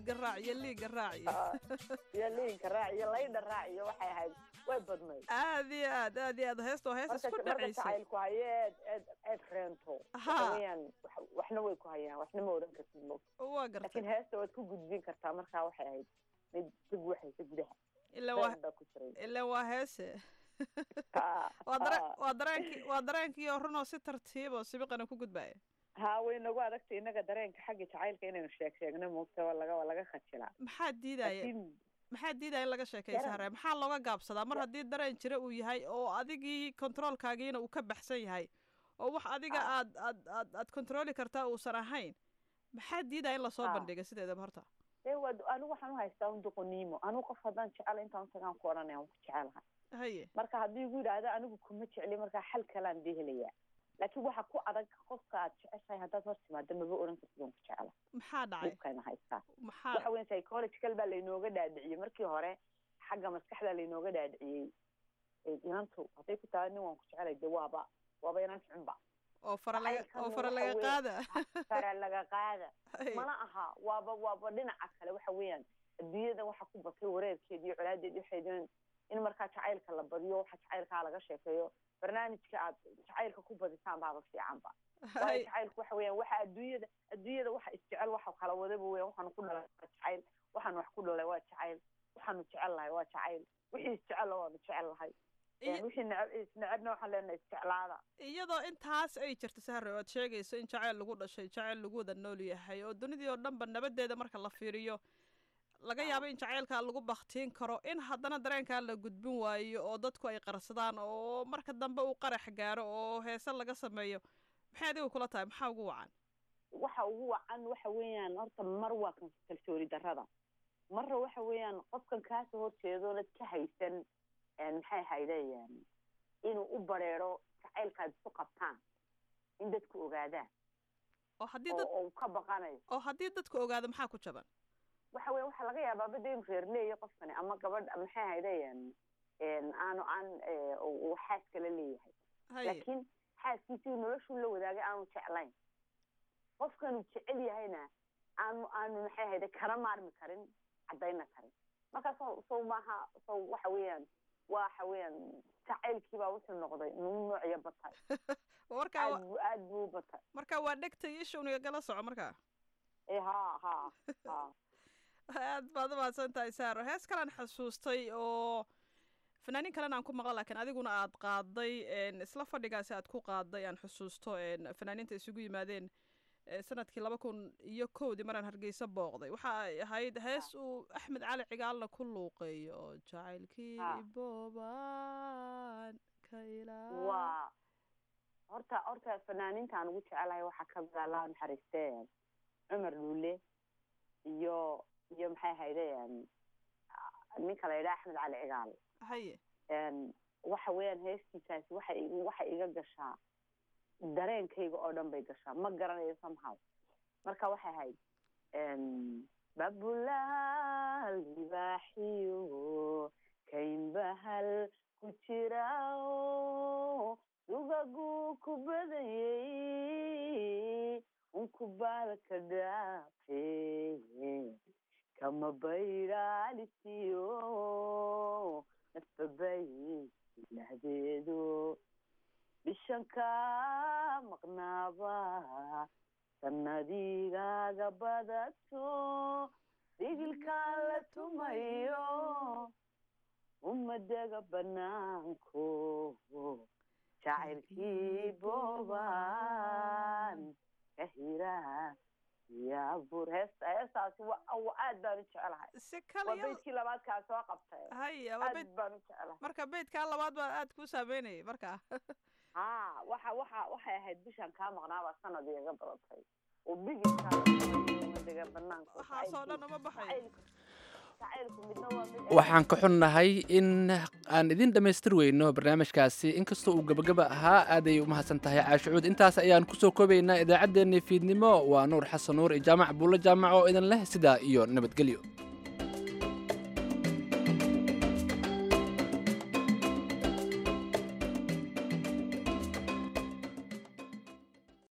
S8: liiga raac iyo liiga raac iyo
S10: iyo liinka raac iyo laydha raac iyo waxay ahayd way badnayd
S8: aad iyo aad aad iyo aad heesta waa hees
S10: marka
S8: isku
S10: marka
S8: dhacaysay
S10: jacaylku hayo eed eed eed reento
S8: Aha.
S10: waxa weeyaan wax- waxna way ku hayaan waxna ma odhan kartid mo
S8: waa gartay
S10: laakiin heesta waad ku gudbin kartaa markaa waxay ahayd mid ka guuxaysa gudaha
S8: ilaa waa
S10: Been baa ku jiray
S8: ilaa waa heese
S10: Ha,
S8: waa dare
S10: ha.
S8: waa dareenkii waa dareenkii oo runoo si tartiib oo sibiqana ku gudbaya
S10: haa way nagu adagtay innaga dareenka xagga jacaylka inaynu sheeg sheegno moogta waa laga waa laga khajilaa
S8: maxaa diidaya
S10: laakiin
S8: maxaa diidaya in laga sheekaysa
S10: Dareen-
S8: hare maxaa looga gaabsadaa mar haddii dareen jira uu yahay oo adigii kontroolkaagiina uu ka baxsan yahay oo wax adiga
S10: Ah.
S8: aad aad aad aad kontrooli kartaa uusan ahayn maxaa diidaya in lasoo
S10: Ah.
S8: bandhiga sideedaba horta
S10: dee waa anigu waxaan u haystaa un doqoniimo anigu qof haddaan jecel intaan utagaan ku odhanaya waan ku jecelahay
S8: haye
S10: marka haddii igu yidhaahdo anigu kuma jecli markaa xal kalaan dee helayaa laakiin waxa ku adag qofka aad jeceshahay haddaad hor timaado maba odhan kartid waan ku jecela
S8: maxaa dhacay
S10: dhibkayna haystaa
S8: maxaa
S10: waxa weyn psychological baa laynooga dhaadhiciyey markii hore xagga maskaxda laynooga dhaadhiciyey ee inantu hadday ku tahay nin waan ku jecelay dee waaba waaba inan xunba
S8: oo fara laga
S10: jacaylkana
S8: oo fara
S10: waxa
S8: laga
S10: weeye-
S8: qaada
S10: fara laga qaada
S8: Haye.
S10: mana aha waaba waaba dhinaca kale waxa weeyaan adduunyada waxa ku batay wareerkeeda iyo colaadeeda waxay doon in markaa jacaylka la badiyo waxa jacaylkaa laga sheekeeyo barnaamijka aad jacaylka ku badisaan baaba fiicanba waayo
S8: Haye.
S10: jacaylku waxa weeyaan waxa adduunyada adduunyada waxa isjecel waxa kala wadaba weeyaan waxaanu ku dhalay waa jacayl waxaanu wax ku dhalay waa jacayl waxaanu jecel lahay waa jacayl wixii isjecel waanu jecel lahay
S8: Iyo-
S10: wixii neceb isnecebna waxaan leenahay isjeclaada
S8: iyadoo intaas ay jirto sahre oo aad sheegayso in jacayl lagu dhashay jacayl lagu wada nool yahay oo dunidii oo dhanba nabadeeda marka la fiiriyo laga yaabo in jacaylkaa lagu baktiin karo in haddana dareenkaa la gudbin waayo oo dadku ay qarsadaan oo marka dambe uu qarax gaaro oo heese laga sameeyo maxay adiga kula tahay maxaa ugu wacan
S10: waxa ugu wacan waxa weeyaan horta mar waa kan kalsooni darrada marna waxa weeyaan qofkan kaasoo horjeedoonad ka haysan een, maxay haydeen inuu u bareero jacaylkaad isu qabtaan in dadku ogaadaan
S8: oo haddii
S10: oo
S8: dad
S10: oo uu ka baqanayo
S8: oo haddii dadku ogaado maxaa ku jaban
S10: waxa weya waxaa laga yaabaa bada inuu reer leeyahay qofkani ama gabadh ama maxay haydeen een, aanu aan ee, uu uu xaas kala leeyahay
S8: haye
S10: laakiin xaaskiisii noloshuu la wadaagay aanu jeclayn qofkanuu jecel yahayna aanu aanu maxay ahayde kana maarmi karin caddayna karin marka sow sow maaha sow waxa weeyaan waxa weeyaan jacaylkiibaa wuxuu noqday nuu noocyo batay
S8: markaa
S10: aad
S8: wa-
S10: buu aad buu u batay
S8: markaa waa dhegta iyo shawniga gala soco markaa
S10: ee ha ha ha
S8: aad baad u mahadsan tahay saaro hees kalaan xasuustay oo fanaaniin kalena aan ku maqla laakiin adiguna aad qaaday een, isla fadhigaasi aad ku qaaday aan xusuusto een, fanaaniinta isugu yimaadeen ee, sanadkii laba kun iyo kowdii maraan hargeysa booqday waxa ay ahayd hees uu axmed cali cigaalna ku luuqeeyo oo jacaylkii
S10: Ah.
S8: boobaan ka ilaa
S10: waa horta horta fanaaniintaan ugu jecelahay waxaa ka mid ah allah naxariistee cumar dhuule iyo iyo maxay ahaydeen ninka la yidhaha axmed cali cigaal
S8: haye
S10: een, waxa weeyaan heestiisaasi waxa igu waxa iga gashaa dareenkayga oo dhan bay gashaa ma garanayo somehow marka waxay ahayd een, babulaal libaaxiyo kaynbahal ku jirao dugaguu ku badayey unkubaalka dhaafe kama bayraalisiyo nafbabay ilahdeedo bishanka maqnaaba sannadigaaga badato dhigilkaan la tumayo umadega banaanko jacaylkii boobaan ka hiraa yaabur heesta heestaasi wa wa aad baan u jecelahay
S8: si
S10: waa
S8: kale iyada-
S10: beydkii labaadkaa soo qabtay
S8: haye waa
S10: aad
S8: beyd
S10: baan u jecelahay
S8: marka beydkaa labaad baa aad kuu saameynayay markaa
S10: ha waxa waxa waxay ahayd bishaan kaa maqnaabaa sanad iga badatay oo bigilkaa umadega banaanko
S8: waxaasoo dhan uma baxayo
S10: jacaylku midna waa mid
S2: waxaan ka xunnahay in aan idin dhammaystir weyno barnaamijkaasi inkastoo uu gebagaba ahaa aaday u mahadsan tahay caashicuud intaas ayaan kusoo koobaynaa idaacaddeenii fiidnimo waa nuur xasan nuur iyo jaamac buulle jaamac oo idin leh sidaa iyo nabadgelyo